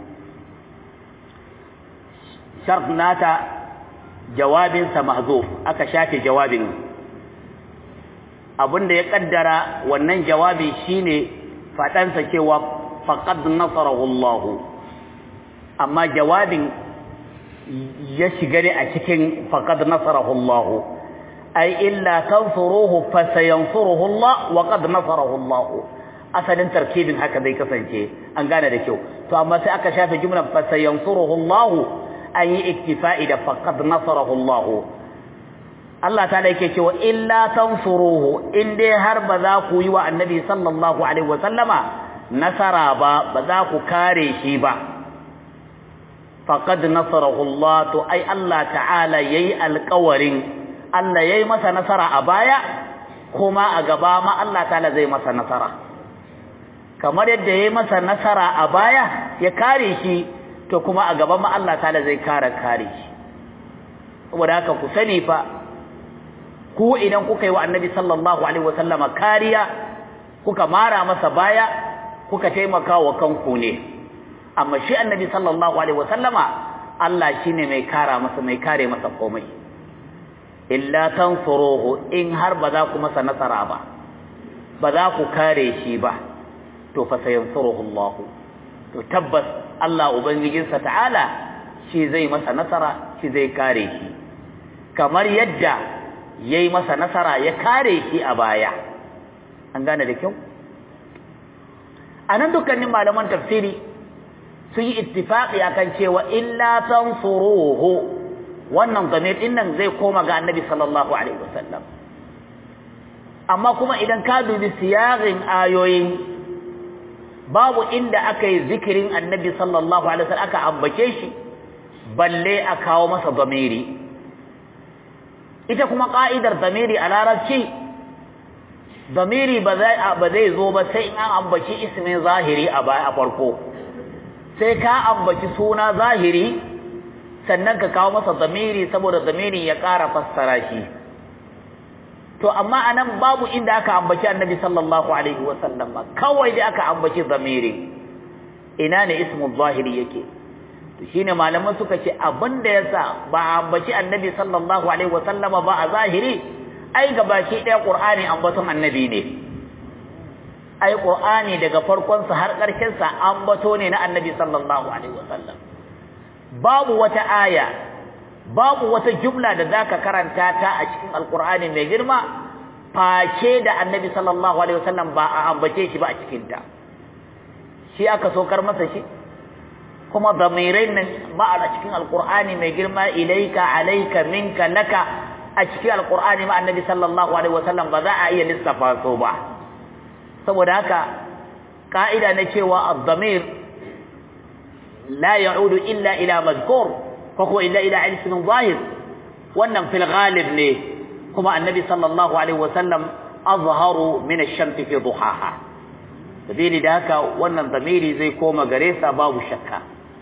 shart nata jawabinsa mahzuf aka shafe jawabin abinda ya kaddara wannan jawabi shine fadansa cewa faqad nasarahu Allah amma jawabin ya shiga ne a cikin faqad nasarahu Allah ay illa tansuruhu fasayansuruhu Allah wa qad nasarahu Allah asalin tarkibin haka zai kasance an gane da kyau to amma sai aka shafe jumlar fasayansuruhu Allah an yi iktifa'i da faqad nasarahu Allah Allah ta yake cewa illa tansuruhu in dai har ba za ku yi wa annabi sallallahu alaihi wa sallama nasara ba ba za ku kare shi ba faqad nasarahu Allah to ai Allah ta'ala yayi alƙawarin Allah yayi masa nasara a baya kuma a gaba ma Allah ta'ala zai masa nasara kamar yadda yayi masa nasara a baya ya kare shi to kuma a gaba ma Allah ta'ala zai kare kare shi saboda haka ku sani fa ku idan kuka yi wa annabi sallallahu alaihi wasallama kariya kuka mara masa baya kuka taimaka wa kanku ne amma shi annabi sallallahu alaihi wasallama Allah shine mai kara masa mai kare masa komai illa tansuruhu in har ba za ku masa nasara ba ba za ku kare shi ba to fa sayansuruhu Allah to tabbas Allah ubangijinsa ta'ala shi zai masa nasara shi zai kare shi kamar yadda yayi masa nasara ya kare shi a baya an gane da kyau anan dukkanin malaman tafsiri sun yi ittifaqi akan cewa illa tansuruhu wannan zamir din nan zai koma ga annabi sallallahu alaihi wasallam amma kuma idan ka dubi siyagin ayoyin babu inda aka yi zikirin annabi sallallahu alaihi wasallam aka ambace shi balle a kawo masa zamiri ita kuma ka'idar zamiri a larabci zamiri ba zai ba zai zo ba sai in an ambaci ismin zahiri a baya a farko sai ka ambaci suna zahiri sannan ka kawo masa zamiri saboda zamiri ya ƙara fassara shi to amma anan babu inda aka ambaci annabi sallallahu alaihi wasallam kawai da aka ambaci zamiri ina ne ismu zahiri yake to shine malaman suka ce abinda yasa ba a ambaci annabi sallallahu alaihi wasallama ba a zahiri ai gabaki ɗaya qur'ani ambaton annabi ne ai qur'ani daga farkon sa har ƙarshen sa ambato ne na annabi sallallahu alaihi wasallam babu wata aya babu wata jumla da zaka karanta ta a cikin alqur'ani mai girma face da annabi sallallahu alaihi wasallam ba a ambace shi ba a cikin ta shi aka sokar masa shi kuma damirai nan ba a cikin alqur'ani mai girma ilaika alayka minka laka a cikin alqur'ani ma annabi sallallahu alaihi wasallam ba za a iya lissafa so ba saboda haka ka'ida na cewa ad-damir la ya'udu illa ila mazkur fa huwa illa ila ismin zahir wannan fil ghalib ne kuma annabi sallallahu alaihi wasallam azharu min ash-shams fi duhaha sabili da haka wannan zamiri zai koma gare sa babu shakka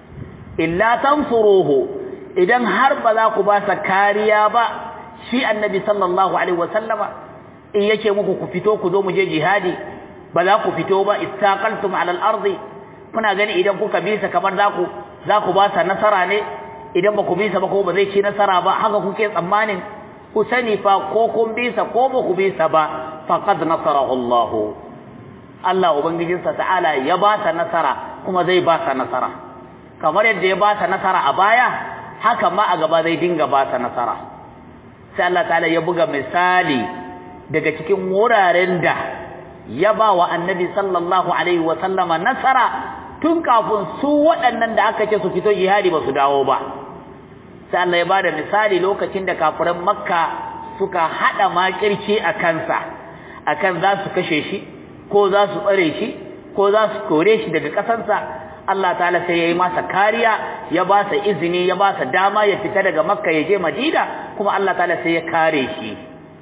illa tansuruhu idan har ba za ku ba sa kariya ba shi annabi sallallahu alaihi wasallama in yake muku ku fito ku zo mu je jihadi ba za ku fito ba istaqaltum ala al-ardi kuna gani idan kuka bi sa kamar za ku za ku ba sa nasara ne idan ba ku bi sa ba ko ba zai ci nasara ba haka kuke tsammanin ku sani fa ko kun bi sa ko ba ku bi sa ba faqad nasarahu Allah Allah ubangijinsa ta'ala ya ba sa nasara kuma zai ba sa nasara kamar yadda ya ba sa nasara a baya haka ma a gaba zai dinga ba sa nasara sai Allah ta'ala ya buga misali daga cikin wuraren da ya ba wa annabi sallallahu alaihi wa sallama nasara tun kafin su waɗannan da aka ce su fito jihadi ba su dawo ba sai Allah ya bada misali lokacin da kafiran makka suka hada makirci a kansa akan za su kashe shi ko za su tsare shi ko za su kore shi daga ƙasarsa Allah ta'ala sai ya yi masa kariya ya ba sa izini ya ba sa dama ya fita daga makka ya je madina kuma Allah ta'ala sai ya kare shi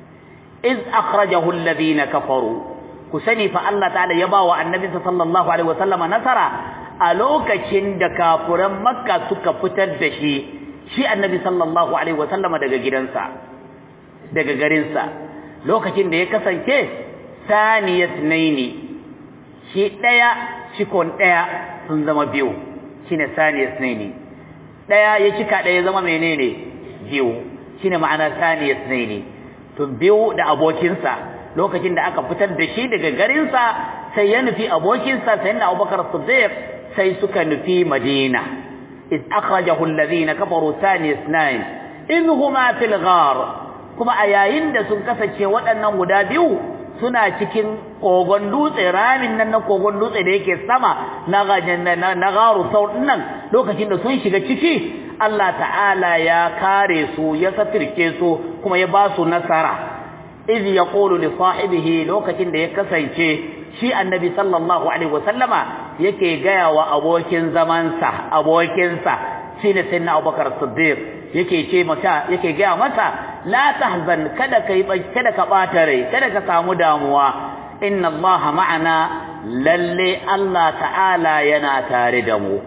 iz akhrajahu alladhina kafaru ku sani fa Allah ta'ala ya ba wa annabi sallallahu alaihi wasallama nasara a lokacin da kafuran makka suka fitar da shi shi annabi sallallahu alaihi wasallama daga gidansa daga garinsa lokacin da ya kasance saniyat naini shi daya cikon daya sun zama biyu shine saniyat naini daya ya cika daya zama menene biyu shine ma'ana saniyat naini to biyu da abokinsa lokacin da aka fitar da shi daga garinsa sai ya nufi abokinsa sai na Abubakar Siddiq sai suka nufi Madina iz akhrajahu alladhina kafaru thani isnain in huma fil ghar kuma a yayin da sun kasance waɗannan guda biyu suna cikin kogon dutse ramin nan na kogon dutse da yake sama na na garu sau nan lokacin da sun shiga ciki Allah ta'ala ya kare su ya satirke su kuma ya ba su nasara iz yaqulu li sahibihi lokacin da ya kasance shi annabi sallallahu alaihi wasallama yake gaya wa abokin zamansa abokinsa shine sayyidina Abubakar Siddiq yake ce mata yake gaya mata la tahzan kada kai kada ka bata rai kada ka samu damuwa inna Allah ma'ana lalle Allah ta'ala yana tare da mu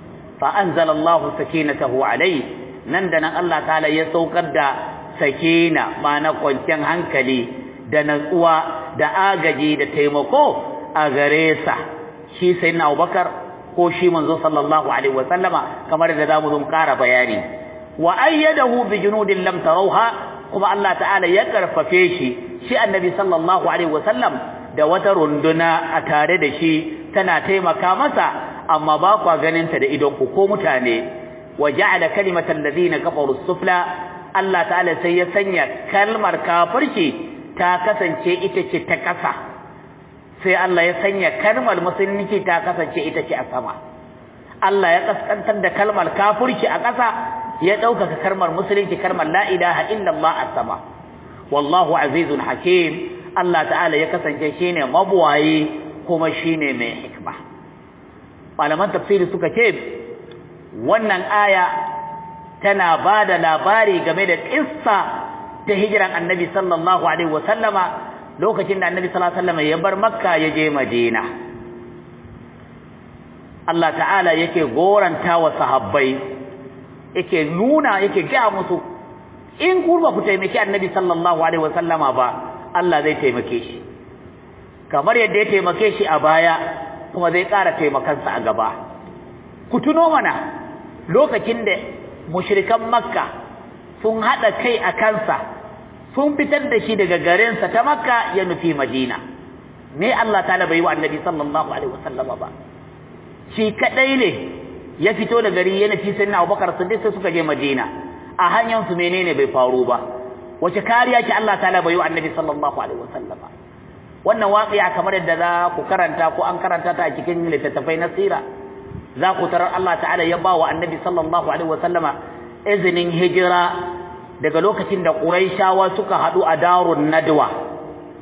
fa anzalallahu sakinatahu alai nan da nan Allah ta'ala ya saukar da sakina ma'ana kwanciyar hankali da natsuwa da agaji da taimako a gare sa shi sayyidina Abubakar ko shi manzo sallallahu alaihi wasallama kamar da zamu zo ƙara bayani wa ayyadahu bi junudin lam tarawha kuma Allah ta'ala ya karfafe shi shi annabi sallallahu alaihi wasallam da wata runduna a tare da shi tana taimaka masa amma ba kwa ganin ta da idon ku ko mutane wa ja'ala kalimatal ladina kafaru sufla Allah ta'ala sai ya sanya kalmar kafirci ta kasance ita ce ta kasa sai Allah ya sanya kalmar musulunci ta kasance ita ce a sama Allah ya kaskantar da kalmar kafirci a ƙasa ya ɗaukaka kalmar musulunci kalmar la ilaha illallah a sama wallahu azizun hakim Allah ta'ala ya kasance shine mabuwayi kuma shine mai hikma malaman tafsiri suka ce wannan aya tana ba da labari game da kissa ta hijiran annabi sallallahu alaihi wasallama lokacin da annabi sallallahu alaihi wasallama ya bar makka ya je madina Allah ta'ala yake goranta wa sahabbai yake nuna yake ga musu in kurba ku taimaki annabi sallallahu alaihi wasallama ba Allah zai taimake shi kamar yadda ya taimake shi a baya kuma zai ƙara taimakansa a gaba ku tuno mana lokacin da mushrikan makka sun haɗa kai a kansa sun fitar da shi daga garinsa ta makka ya nufi madina me Allah ta bai wa annabi sallallahu alaihi wasallama ba shi kadai ne ya fito da gari ya nufi sayyidina Abubakar Siddiq sai suka je Madina a hanyar su menene bai faru ba wace kariya ce Allah ta'ala bai wa Annabi sallallahu alaihi wasallam wannan waqi'a kamar yadda za ku karanta ko an karanta ta a cikin littattafai na sira za ku tarar Allah ta'ala ya ba wa Annabi sallallahu alaihi wasallama izinin hijira daga lokacin da Quraishawa suka hadu a darun Nadwa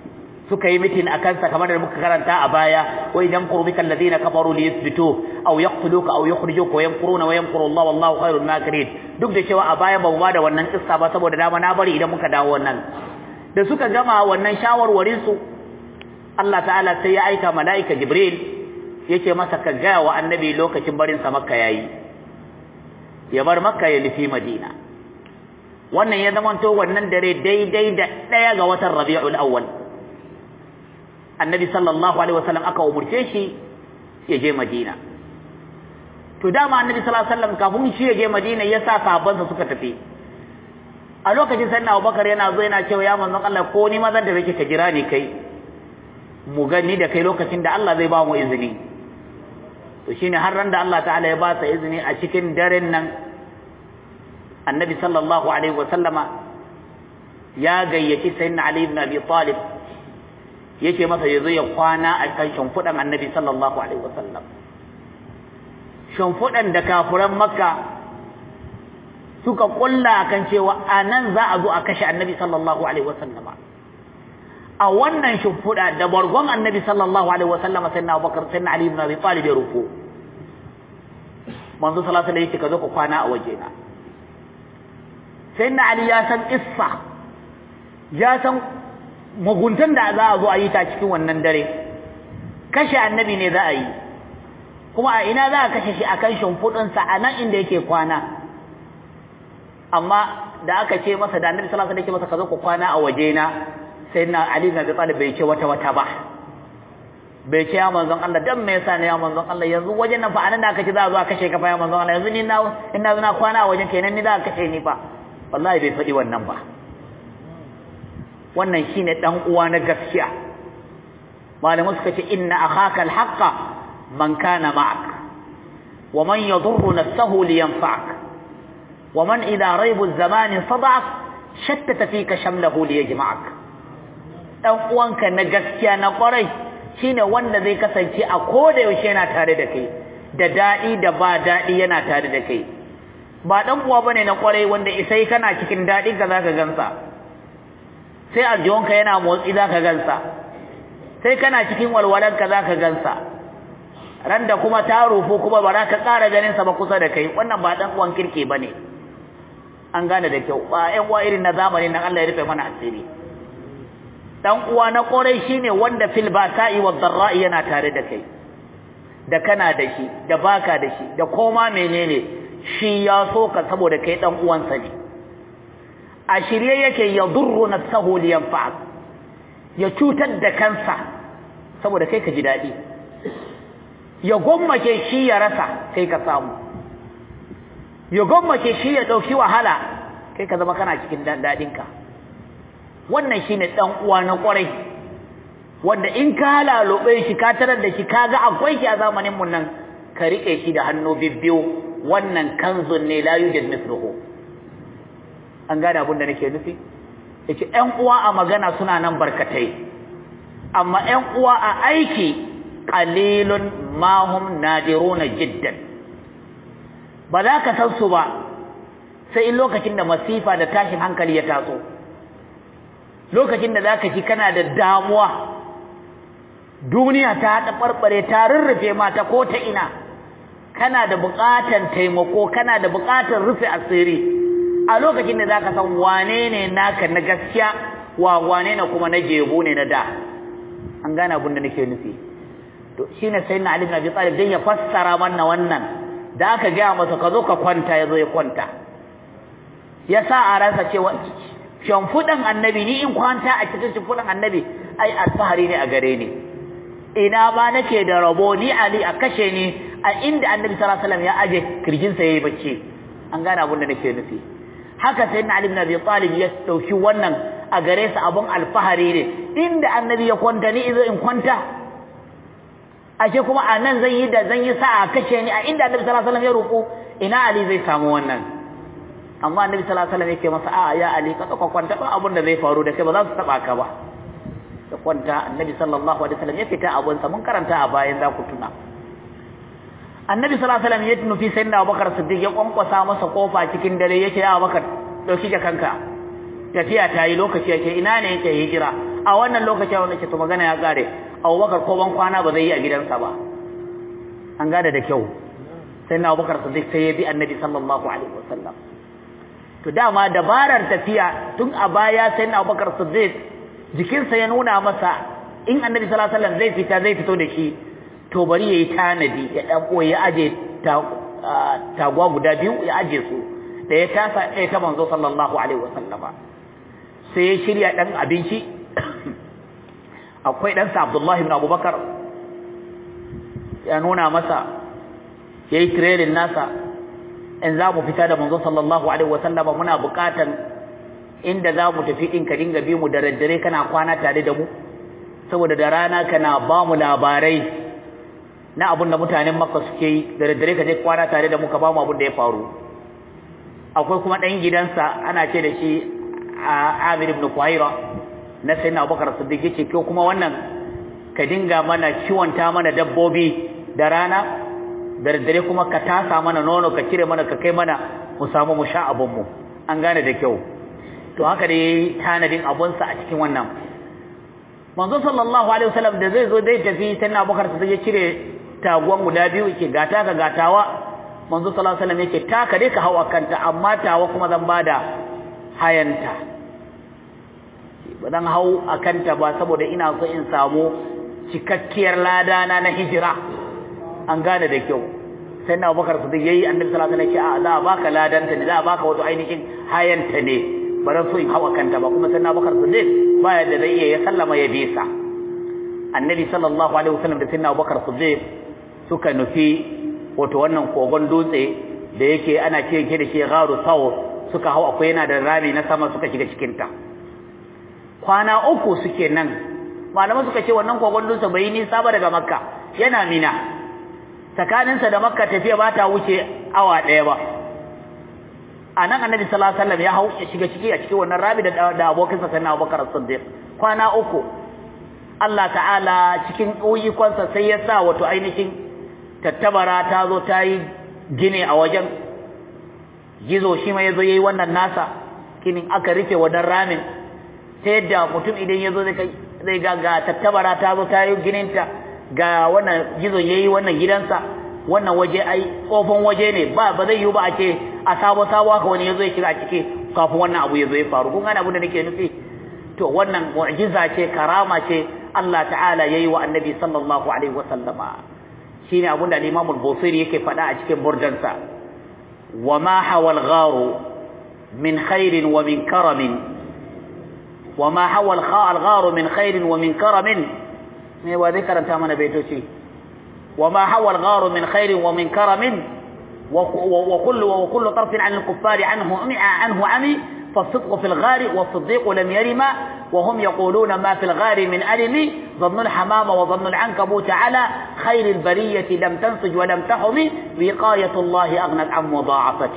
suka yi mitin a kansa kamar da muka karanta a baya wa idan qurbika alladhina kafaru li yuthbitu aw yaqtuluka aw yukhrijuka wa yamkuruna wa yamkuru Allah wallahu khairul makirin duk da cewa a baya ba mu ba da wannan kissa ba saboda dama na bari idan muka dawo wannan da suka gama wannan shawarwarin su Allah ta'ala sai ya aika mala'ika Jibril yace masa ka ga wa annabi lokacin barin sa Makka yayi ya bar Makka ya nufi Madina wannan ya zamanto wannan dare daidai da daya ga watan Rabiul Awwal annabi sallallahu alaihi wasallam aka umurce shi ya je Madina to dama annabi sallallahu alaihi wasallam kafin shi ya je Madina ya sa sahabbansa suka tafi a lokacin sayyidina Abubakar yana zo yana cewa ya manzon Allah ko ni ma zan da kake ka jira ni kai mu gani da kai lokacin da Allah zai ba mu izini to shine har ran da Allah ta'ala ya ba sa izini a cikin daren nan annabi sallallahu alaihi wasallama ya gayyaci sayyidina Ali ibn Abi Talib yake masa ya zo ya kwana a kan shimfiɗan annabi sallallahu alaihi wasallam shimfiɗan da kafuran makka suka kulla kan cewa a nan za a zo a kashe annabi sallallahu alaihi wasallam a wannan shimfiɗa da bargon annabi sallallahu alaihi wasallam sai na abubakar sai na ali ibn abi talib ya rufu manzo sallallahu alaihi wasallam yake ka zo ka kwana a wajena sai na ali ya san issa ya san muguntan da za a zo a yi ta cikin wannan dare kashe annabi ne za a yi kuma a ina za a kashe shi akan shimfiɗinsa a nan inda yake kwana amma da aka ce masa da annabi sallallahu alaihi wasallam masa ka zo ku kwana a waje na sai na ali bin abi talib bai ce wata wata ba bai ce ya manzon Allah dan me yasa ne ya manzon Allah yanzu wajen nan fa anan da aka ce za a zo a kashe ka fa ya manzon Allah yanzu ni na ina zo na kwana a wajen kenan ni za a kashe ni fa wallahi bai faɗi wannan ba wannan shine dan uwa na gaskiya malamai suka ce inna akhaka alhaqa man kana ma'ak wa man yadurru nafsahu liyanfa'ak wa man idha raybu az-zamani sada'ak shattata fika shamlahu liyajma'ak dan uwanka na gaskiya na kwarai shine wanda zai kasance a koda yaushe yana tare da kai da dadi da ba dadi yana tare da kai ba dan uwa bane na kwarai wanda isai kana cikin dadi ka zaka gansa sai aljihunka yana motsi za ka gansa sai kana cikin walwalanka za ka gansa ran da kuma ta rufu kuma ba za ka ƙara ganinsa ba kusa da kai wannan ba ɗan uwan kirki ba ne an gane da kyau ba ƴan uwa irin na zamani nan Allah ya rufe mana asiri ɗan uwa na ƙorai shine wanda fil basa'i wa dharra'i yana tare da kai da kana da shi da baka da shi da koma menene shi ya so ka saboda kai ɗan uwansa ne a shirye yake ya durru nafsahu liyanfa'ak ya cutar da kansa saboda kai ka ji dadi ya gommake shi ya rasa kai ka samu ya gommake shi ya dauki wahala kai ka zama kana cikin dadin ka wannan shine dan uwa na kwarai wanda in ka halalobe shi ka tarar da shi kaga akwai shi a zamanin mun nan ka rike shi da hannu bibbiyu wannan kanzun ne la yujad mithluhu an gane abin da nake nufi yace ƴan uwa a magana suna nan barkatai amma ƴan uwa a aiki qalilun ma hum nadiruna jiddan ba za ka san su ba sai in lokacin da masifa da tashin hankali ya taso lokacin da zaka ji kana da damuwa duniya ta taɓarɓare ta rurrufe mata ko ta ina kana da buƙatar taimako kana da buƙatar rufe asiri a lokacin da zaka san wane ne naka na gaskiya wa wane ne kuma na jebu ne na da an gane abin da nake nufi to shine sayyidina Ali ibn Abi Talib dan ya fassara mana wannan da aka ga masa ka zo ka kwanta yazo ya kwanta ya sa a ransa cewa shimfudan annabi ni in kwanta a cikin shimfudan annabi ai alfahari ne a gare ni ina ba nake da rabo ni Ali a kashe ni a inda annabi sallallahu alaihi wasallam ya aje kirjinsa yayi bacci an gane abin da nake nufi haka sai na Ali ibn Abi Talib ya dauki wannan a gare sa abun alfahari ne inda annabi ya kwanta ni izo in kwanta ashe kuma a nan zan yi da zan yi sa'a kace ni a inda annabi sallallahu alaihi wasallam ya roƙo ina Ali zai samu wannan amma annabi sallallahu alaihi wasallam yake masa a ya Ali ka tsaka kwanta ba abun da zai faru da kai ba za su taba ka ba da kwanta annabi sallallahu alaihi wasallam ya fita abun sa mun karanta a bayan za ku tuna annabi sallallahu alaihi wasallam ya nufi sayyidina Abubakar Siddiq ya kwankwasa masa kofa cikin dare yake ya Abubakar dauki jakanka tafiya ta yi lokaci yake ina ne yake hijira a wannan lokacin wanda ke to magana ya kare Abubakar ko ban kwana ba zai yi a gidansa ba an gane da kyau sai na Abubakar Siddiq sai ya bi Annabi sallallahu alaihi wasallam to dama dabarar tafiya tun a baya sai na Abubakar Siddiq jikinsa ya nuna masa in Annabi sallallahu alaihi wasallam zai fita zai fito da shi to bari yayi tanadi ya dan ya aje tagwa guda biyu ya aje su da ya tasa ɗaya ta manzo sallallahu alaihi wasallama sai ya shirya ɗan abinci akwai ɗansa abdullahi ibn abubakar ya nuna masa ya yi tirenin nasa in za mu fita da manzo sallallahu alaihi wasallama muna buƙatan inda za mu tafi ɗin ka dinga bi mu da daddare kana kwana tare da mu saboda da rana kana ba mu labarai na abin da mutanen makka suke yi da daddare ka je kwana tare da mu ka ba mu abin da ya faru akwai kuma ɗan gidansa ana ce da shi a Amir ibn Quhaira na sayyidina Abubakar Siddiq yace ko kuma wannan ka dinga mana kiwonta mana dabbobi da rana da dare kuma ka tasa mana nono ka cire mana ka kai mana mu samu mu sha abun mu an gane da kyau to haka da yayi tanadin abun sa a cikin wannan manzo sallallahu alaihi wasallam da zai zo dai tafi sayyidina Abubakar Siddiq ya cire taguwan guda biyu yake gata ka gatawa manzo sallallahu alaihi wasallam yake taka dai ka hawa kanta amma tawa kuma zan bada hayanta ba zan hau a kanta ba saboda ina so in samu cikakkiyar lada na na hijira an gane da kyau sai na Abubakar Siddiq yayi Annabi sallallahu alaihi wasallam a za a baka ladanta ne za a baka wato ainihin hayanta ne ba zan so in hau a kanta ba kuma sai na Abubakar Siddiq ba yadda zai iya ya sallama ya bisa Annabi sallallahu alaihi wasallam da sai na Abubakar Siddiq suka nufi wato wannan kogon dutse da yake ana ce yake da shi gharu saw suka hau akwai yana da rami na sama suka shiga cikin ta kwana uku suke nan malaman suka ce wannan kogon dutse bai nisa ba daga makka yana mina tsakaninsa da makka tafiya ba ta wuce awa ɗaya ba a nan annabi sallallahu alaihi wasallam ya hau ya shiga ciki a cikin wannan rami da da abokinsa sai na abubakar siddiq kwana uku Allah ta'ala cikin ƙuyikonsa sai ya sa wato ainihin tattabara ta zo ta yi gine a wajen gizo shi ma ya zo ya yi wannan nasa kinin aka rufe wannan ramin ta yadda mutum idan ya zo zai ga ga tattabara ta zo ta yi gininta ga wannan gizo ya yi wannan gidansa wannan waje ai tsofin waje ne ba ba zai yi ba a ce a sabo sabo haka wani ya zo ya shiga a ciki kafin wannan abu ya zo ya faru kun gane abin da nake nufi to wannan mu'jiza ce karama ce Allah ta'ala yayi wa annabi sallallahu alaihi wa sallama shine abin da Imam al-Busiri yake faɗa a cikin burdansa wa ma hawal gharu min khairin wa min karamin wa ma hawal gharu min khairin wa min karamin me wa zai karanta mana baitoci wa ma hawal gharu min khairin wa min karamin wa kullu wa kullu tarfin 'an al-kuffari anhu anhu ami فالصدق في الغار والصديق لم يرم وهم يقولون ما في الغار من ألم ظن الحمام وظن العنكبوت على خير البرية لم تنسج ولم تحم وقاية الله أغنت عن مضاعفة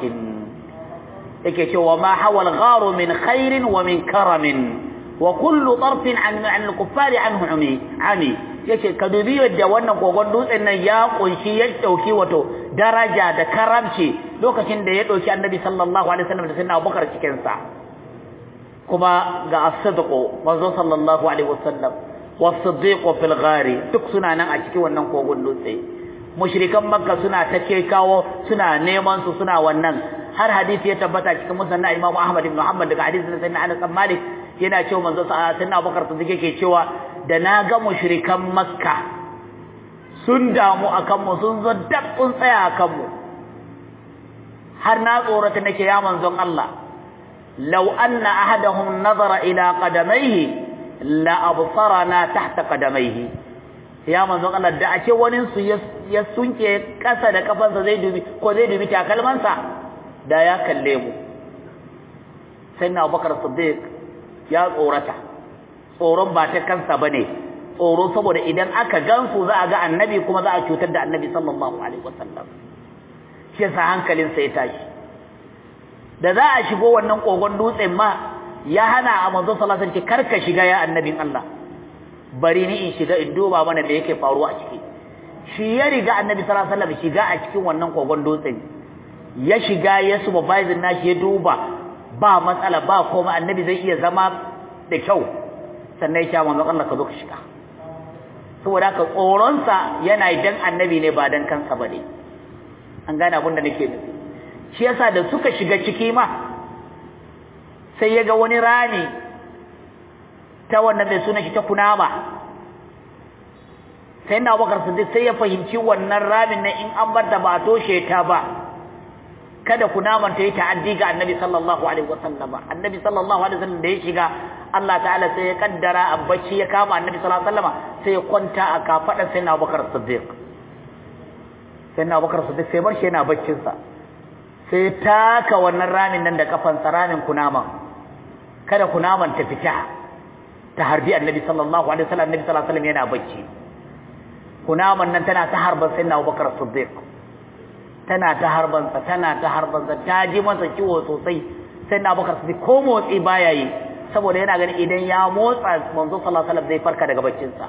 وما حوى الغار من خير ومن كرم وكل طرف عن عن الكفار عنه عمي عمي yake ka dubi yadda wannan kogon dutsen nan ya kunshi ya dauki wato daraja da karamci lokacin da ya dauki annabi sallallahu alaihi wasallam da sayyidina Abubakar cikin sa kuma ga as-sidqu manzo sallallahu alaihi wasallam was-siddiqu fil ghari duk suna nan a cikin wannan kogon dutse mushrikan makka suna ta ce kawo suna neman su suna wannan har hadisi ya tabbata cikin musnad Imam Ahmad ibn Muhammad daga hadisin sayyidina Anas bin Malik yana cewa manzo sayyidina Abubakar siddiq yake cewa da na ga mushrikan makka sun damu akan mu sun zo dab sun tsaya akan mu har na tsorata nake ya manzon Allah law anna ahadahum nazara ila qadamayhi la absarana tahta qadamayhi ya manzon Allah da ake wani su ya sunke kasa da kafansa zai dubi ko zai dubi takalmansa da ya kalle mu sai na Abubakar Siddiq ya tsorata tsoron ba ta kansa bane tsoro saboda idan aka gansu za a ga annabi kuma za a cutar da annabi sallallahu alaihi wasallam shi yasa hankalin sa ya tashi da za a shigo wannan kogon dutsen ma ya hana a manzo sallallahu alaihi wasallam karka shiga ya annabin Allah bari ni in shiga in duba mana da yake faruwa a ciki shi ya riga annabi sallallahu alaihi wasallam shiga a cikin wannan kogon dutsen ya shiga ya supervisor nashi ya duba ba matsala ba komai annabi zai iya zama da kyau sannan ya ce manzon Allah ka zo ka shiga saboda haka tsoronsa yana dan annabi ne ba dan kansa ba ne an gane abin da nake nufi shi yasa da suka shiga ciki ma sai ya ga wani rami ta wannan mai suna shi ta kunama sai na bakar siddiq sai ya fahimci wannan ramin nan in an bar da ba toshe ta ba kada kunaman ta yi ta'addi ga annabi sallallahu alaihi wasallam annabi sallallahu alaihi wasallam da ya shiga Allah ta'ala sai ya kaddara a bacci ya kama annabi sallallahu alaihi wasallam sai ya kwanta a kafadar sai na bakar siddiq sai na bakar siddiq sai bar shi yana baccin sa sai taka wannan ramin nan da kafansa ramin kunaman kada kunaman ta fita ta harbi annabi sallallahu alaihi wasallam annabi sallallahu alaihi wasallam yana bacci kunaman nan tana ta harban sai na Abubakar Siddiq tana ta harban sa tana ta harban sa ta ji masa ciwo sosai sai na Abubakar Siddiq ko motsi baya yi saboda yana ganin idan ya motsa manzo sallallahu alaihi wasallam zai farka daga baccin sa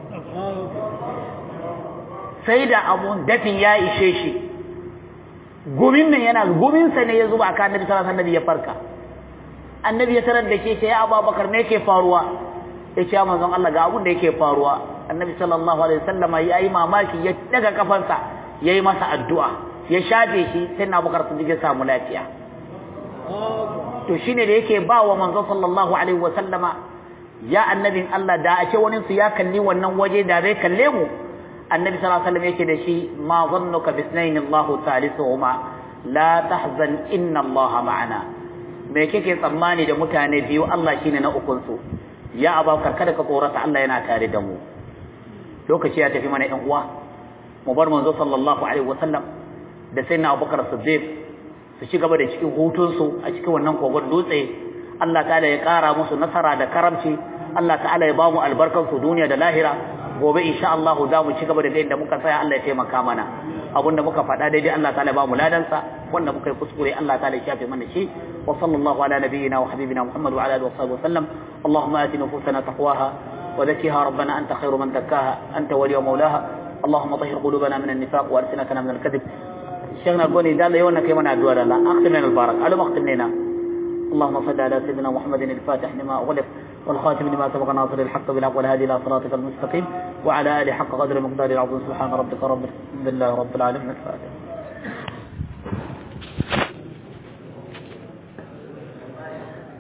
sai da abun dafin ya ishe shi gumin nan yana gumin sa ne ya zuba aka annabi sallallahu alaihi wasallam ya farka annabi ya tarar da ke ce ya Abubakar me yake faruwa ya ce manzon Allah ga abun da yake faruwa annabi sallallahu alaihi wasallam ya yi mamaki ya daga kafansa ya yi masa addu'a ya shafe shi sai na bukar sun ya samu lafiya to shine da yake ba wa manzon sallallahu alaihi wasallama ya annabin Allah da a ce wani su ya kalli wannan waje da zai kalle mu annabi sallallahu alaihi wasallam yake da shi ma zannuka bisnayn Allahu salisuhuma la tahzan inna Allah ma'ana me kike tsammani da mutane biyu Allah shine na ukun su ya abakar kada ka tsorata Allah yana tare da mu lokaci ya tafi mana ɗan uwa mu bar manzo sallallahu alaihi wasallam da sai na Abubakar Siddiq su ci gaba da cikin hutunsu a cikin wannan kogon dutse Allah ta'ala ya ƙara musu nasara da karamci Allah ta'ala ya ba mu albarkar su duniya da lahira gobe insha Allah za mu ci gaba da inda muka tsaya Allah ya taimaka mana abinda muka faɗa daidai Allah ta'ala ba mu ladansa wanda muka yi kuskure Allah ta'ala ya shafe mana shi wa sallallahu ala nabiyyina wa habibina Muhammad wa ala alihi wa sahbihi wa sallam Allahumma ati nufusana taqwaha وزكها ربنا أنت خير من زكاها أنت ولي ومولاها اللهم طهر قلوبنا من النفاق وألسنتنا من الكذب شيخنا قولي دال يونا كيما ندوى لا أختم لنا البارك ألم أختم لنا اللهم صل على سيدنا محمد الفاتح لما أغلق والخاتم لما سبق ناصر الحق بالحق والهادي إلى صراطك المستقيم وعلى آله حق قدر مقدار العظيم سبحان ربك رب الحمد لله رب العالمين الفاتح